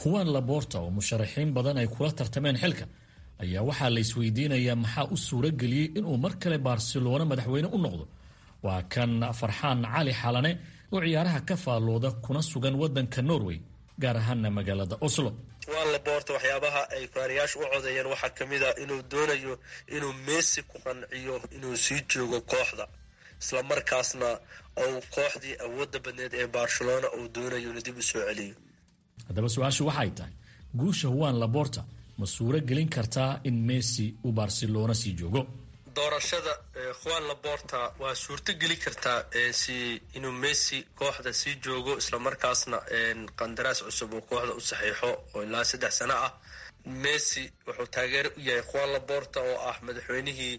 huwan laborta oo musharaxiin badan ay kula tartameen xilka ayaa waxaa la isweydiinayaa maxaa u suuro geliyey inuu mar kale barcelona madaxweyne u noqdo waa kan farxaan cali xalane oo ciyaaraha ka faallooda kuna sugan wadanka norway gaar ahaana magaalada oslo juan laborta waxyaabaha ay faariyaashu u codeeyeen waxaa ka mid a inuu doonayo inuu messi ku qanciyo inuu sii joogo kooxda isla markaasna uu kooxdii awoodda badneed ee barcelona uu doonayo inuu dib u soo celiyo haddaba su-aashu waxay tahay guusha huwan laborta ma suuro gelin kartaa in messi uu barcelona sii joogo doorashada juan laborta waa suurto geli kartaa si inuu messi kooxda sii joogo islamarkaasna qandaraas cusub uu kooxda u saxiixo oo ilaa saddex sano ah messi wuxuu taageero u yahay juan laborta oo ah madaxweynihii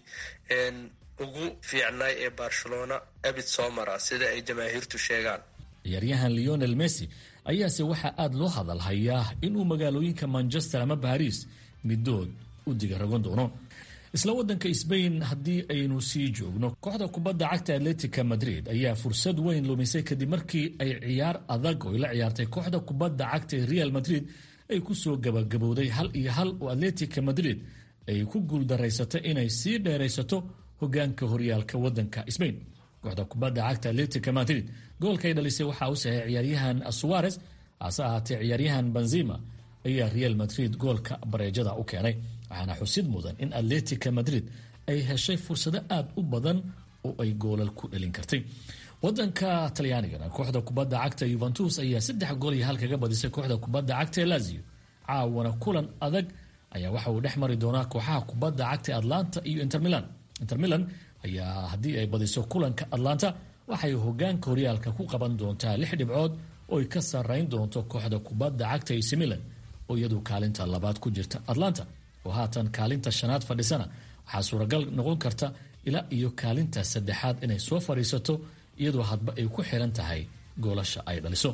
ugu fiicnay ee barcelona abid somara sida ay jamaahiirtu sheegaan ciyaaryahan leonel messi ayaase waxaa aada loo hadalhayaa inuu magaalooyinka manchester ama baris midood u digaragon doono isla wadanka sbain haddii aynu sii joogno kooxda kubadda cagta atletica madrid ayaa fursad weyn lumisay kadib markii ay ciyaar adag oo la ciyaartay kooxda kubadda cagta ee real madrid ay kusoo gabagabowday hal iyo hal oo atletica madrid ay ku guuldaraysatay inay sii dheeraysato hogaanka horyaalka wadanka sbain kooxda kubadda cagta atletica madrid goolka ay dhalisay waxaa u saxay ciyaaryahan suarez hase ahaatee ciyaaryahan benzima ayaa real madrid goolka bareejada u keenay waxaana xusid mudan in atletica madrid ay heshay fursado aada u badan oo ay goolal ku dhalin kartay wadanka talyaanigana kooxda kubadda cagta yuventus ayaa saddex gool iyo hal kaga badisay kooxda kubadda cagta ee lazio caawana kulan adag ayaa waxa uu dhex mari doonaa kooxaha kubadda cagta atlanta iyo intermilan intermilan ayaa haddii ay badiso kulanka atlanta waxay hogaanka horyaalka ku qaban doontaa lix dhibcood oo ay ka sarrayn doonto kooxda kubadda cagta ac milan oo iyadu kaalinta labaad ku jirta atlanta oo haatan kaalinta shanaad fadhisana waxaa suuragal noqon karta ilaa iyo kaalinta saddexaad inay soo fadhiisato iyadoo hadba ay ku xiran tahay goolasha ay dhaliso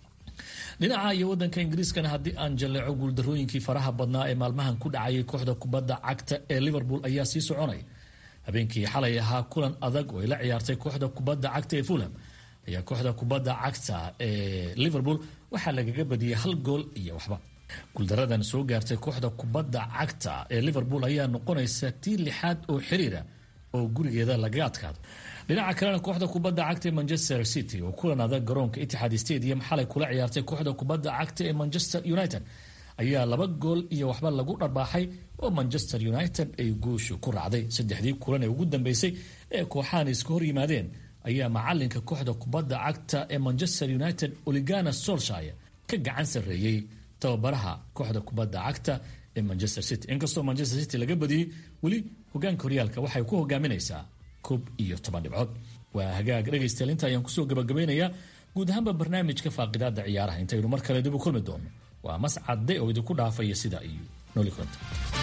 dhinaca iyo wadanka ingiriiskana haddii aan jaleeco guuldarooyinkii faraha badnaa ee maalmahan ku dhacayay kooxda kubadda cagta ee liverpool ayaa sii soconaya habeenkii xalay ahaa kulan adag oo ay la ciyaartay kooxda kubadda cagta ee fulham ayaa kooxda kubadda cagta ee liverpool waxaa lagaga badiyey hal gool iyo waxba guuldaradan soo gaartay kooxda kubadda cagta ee liverpool ayaa noqonaysa tii lixaad oo xiriira oo gurigeeda lagaga adkaado dhinaca kalena kooxda kubadda cagta ee manchester city oo kulan adag garoonka itixaad stadium xalay kula ciyaartay kooxda kubadda cagta ee manchester united ayaa laba gool iyo waxba lagu dharbaaxay oo manchester united ay guushu ku raacday saddexdii kulan ee ugu dambeysay ee kooxahan iska hor yimaadeen ayaa macalinka kooxda kubadda cagta ee manchester united oligana solshire ka gacan sarreeyey tababaraha kooxda kubadda cagta ee manchester city inkastoo manchester city laga badiyey weli hogaanka horyaalka waxay ku hogaaminaysaa koob iyo toban dhibcood waa hagaag dhegaystayaal inta ayaan kusoo gabagabeynayaa guud ahaanba barnaamijka faaqidaada ciyaaraha intaynu mar kale dib u kulmi doono waa mascadde oo idinku dhaafaya sidaa iyo nooli konta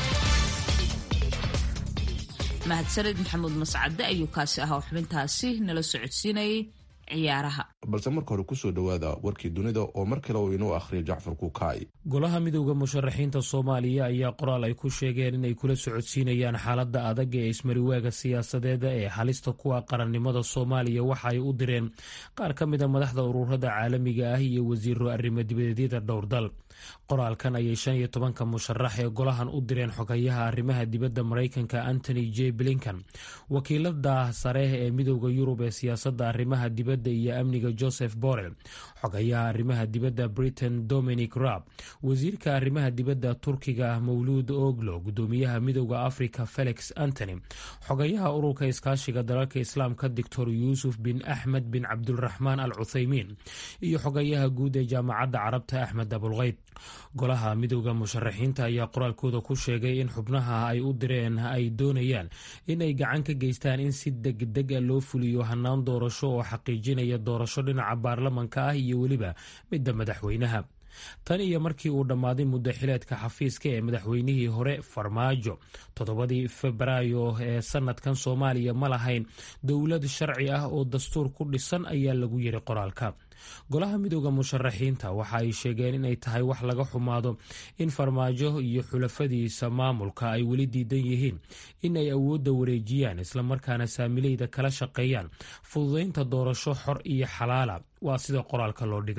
mahadsaned maxamuud mascadde ayuu kaasi ahaa xubintaasi nala socodsiinayay ciyaaraha balse marka hore kusoo dhowaada warkii dunida oo mar kale uu inoo akhriya jacfar kukaay golaha midowda musharaxiinta soomaaliya ayaa qoraal ay ku sheegeen inay kula socodsiinayaan xaaladda adag ee ismariwaaga siyaasadeeda ee halista kuwa qarannimada soomaaliya waxa ay u direen qaar ka mida madaxda ururada caalamiga ah iyo wasiiro arrimo dibadeedyada dhowr dal qoraalkan ayay shan iyo tobanka musharax ee golahan u direen xogayaha arrimaha dibadda maraykanka antony j blinkan wakiilada sare ee midowda yurub ee siyaasadda arrimaha dibadda iyo amniga joseph borrell xogayaha arrimaha dibadda britain dominic raab wasiirka arrimaha dibadda turkiga mawluud oglo gudoomiyaha midowda africa felix antony xogayaha ururka iskaashiga dalalka islaamka doctor yuusuf bin axmed bin cabdulraxmaan al cuthaymiin iyo xogayaha guud ee jaamacadda carabta axmed abulkeyd golaha midowda musharaxiinta ayaa qoraalkooda ku sheegay in xubnaha ay u direen ay doonayaan in ay gacan ka geystaan in si degdega loo fuliyo hanaan doorasho oo xaqiijinaya doorasho dhinaca baarlamanka ah iyo weliba midda madaxweynaha tan iyo markii uu dhammaaday muddo xileedka xafiiska ee madaxweynihii hore farmaajo toddobadii febraayo ee sanadkan soomaaliya ma lahayn dowlad sharci ah oo dastuur ku dhisan ayaa lagu yiri qoraalka golaha midowda musharaxiinta waxa ay sheegeen inay tahay wax laga xumaado in farmaajo iyo xulafadiisa maamulka ay weli diidan yihiin in ay awoodda wareejiyaan islamarkaana saamileyda kala shaqeeyaan fududaynta doorasho xor iyo xalaala waa sida qoraalka loo dhigay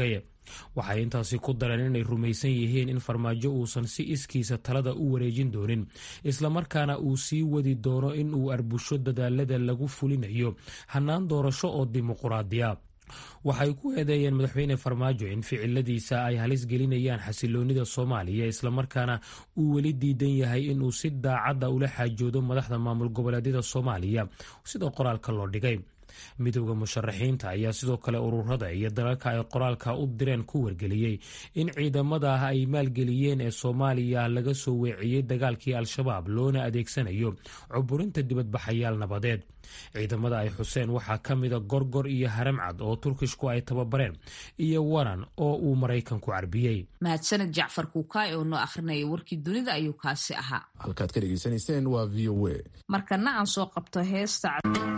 waxay intaasi ku dareen inay rumaysan yihiin in farmaajo uusan si iskiisa talada u wareejin doonin islamarkaana uu sii wadi doono in uu arbusho dadaalada lagu fulinayo hannaan doorasho oo dimuquraadiya waxay ku eedeeyeen madaxweyne farmaajo in ficiladiisa ay halis gelinayaan xasiloonida soomaaliya islamarkaana uu weli diidan yahay inuu si daacadda ula xaajoodo madaxda maamul goboleedyada soomaaliya sida qoraalka loo dhigay midowda musharaxiinta ayaa sidoo kale ururada iyo dalalka ay qoraalka u direen ku wargeliyey in ciidamada ah ay maalgeliyeen ee soomaaliya laga soo weeciyey dagaalkii al-shabaab loona adeegsanayo cuburinta dibadbaxayaal nabadeed ciidamada ay xuseen waxaa ka mida gorgor iyo haramcad oo turkishku ay tababareen iyo waran oo uu maraykanku carbiyey mahadsaned jacfar kuukaay oo noo akhrinaya warkii dunida ayuu kaasi ahaa halkaad ka dhegaysanayseen waa v o a markana aan soo qabto heesta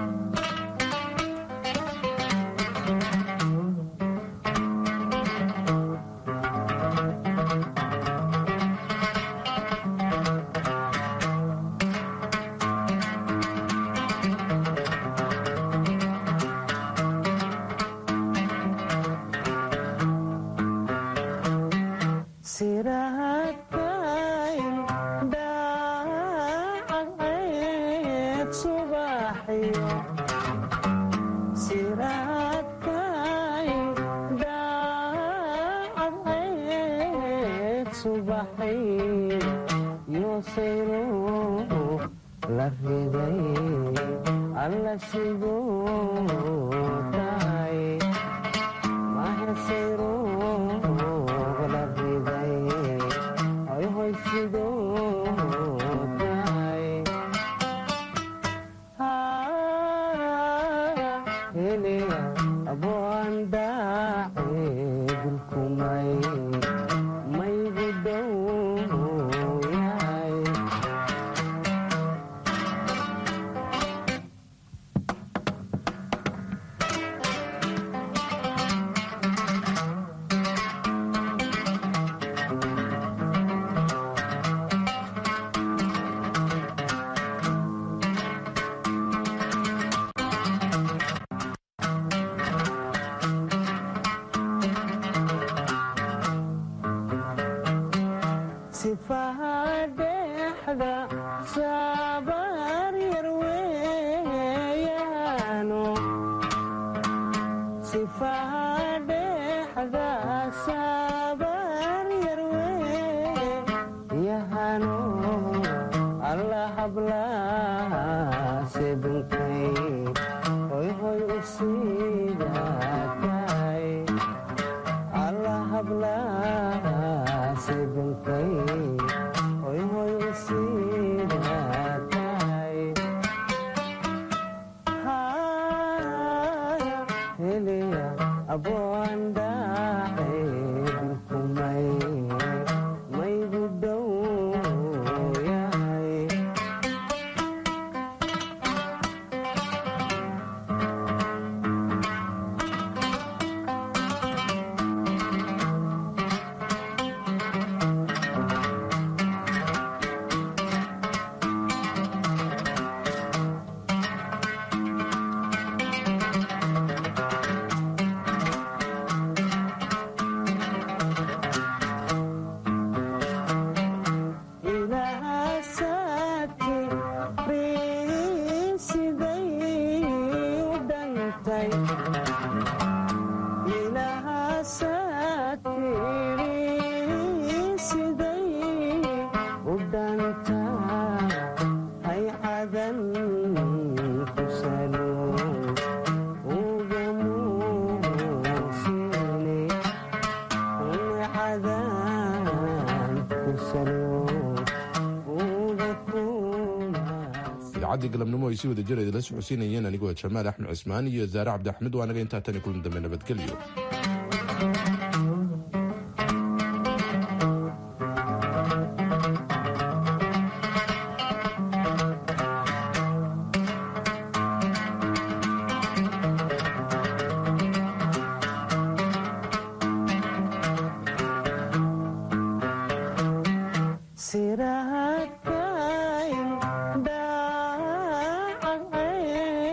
idaacadii galabnimo ay si wada jir idinla socodsiinayeen anigoo jamaal axmed cismaan iyo zaare cabdi axmed waa anaga intaa tani kulan dambe nabadgelyo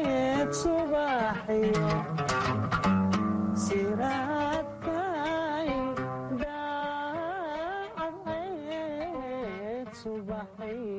subaxyo siraadkay khayr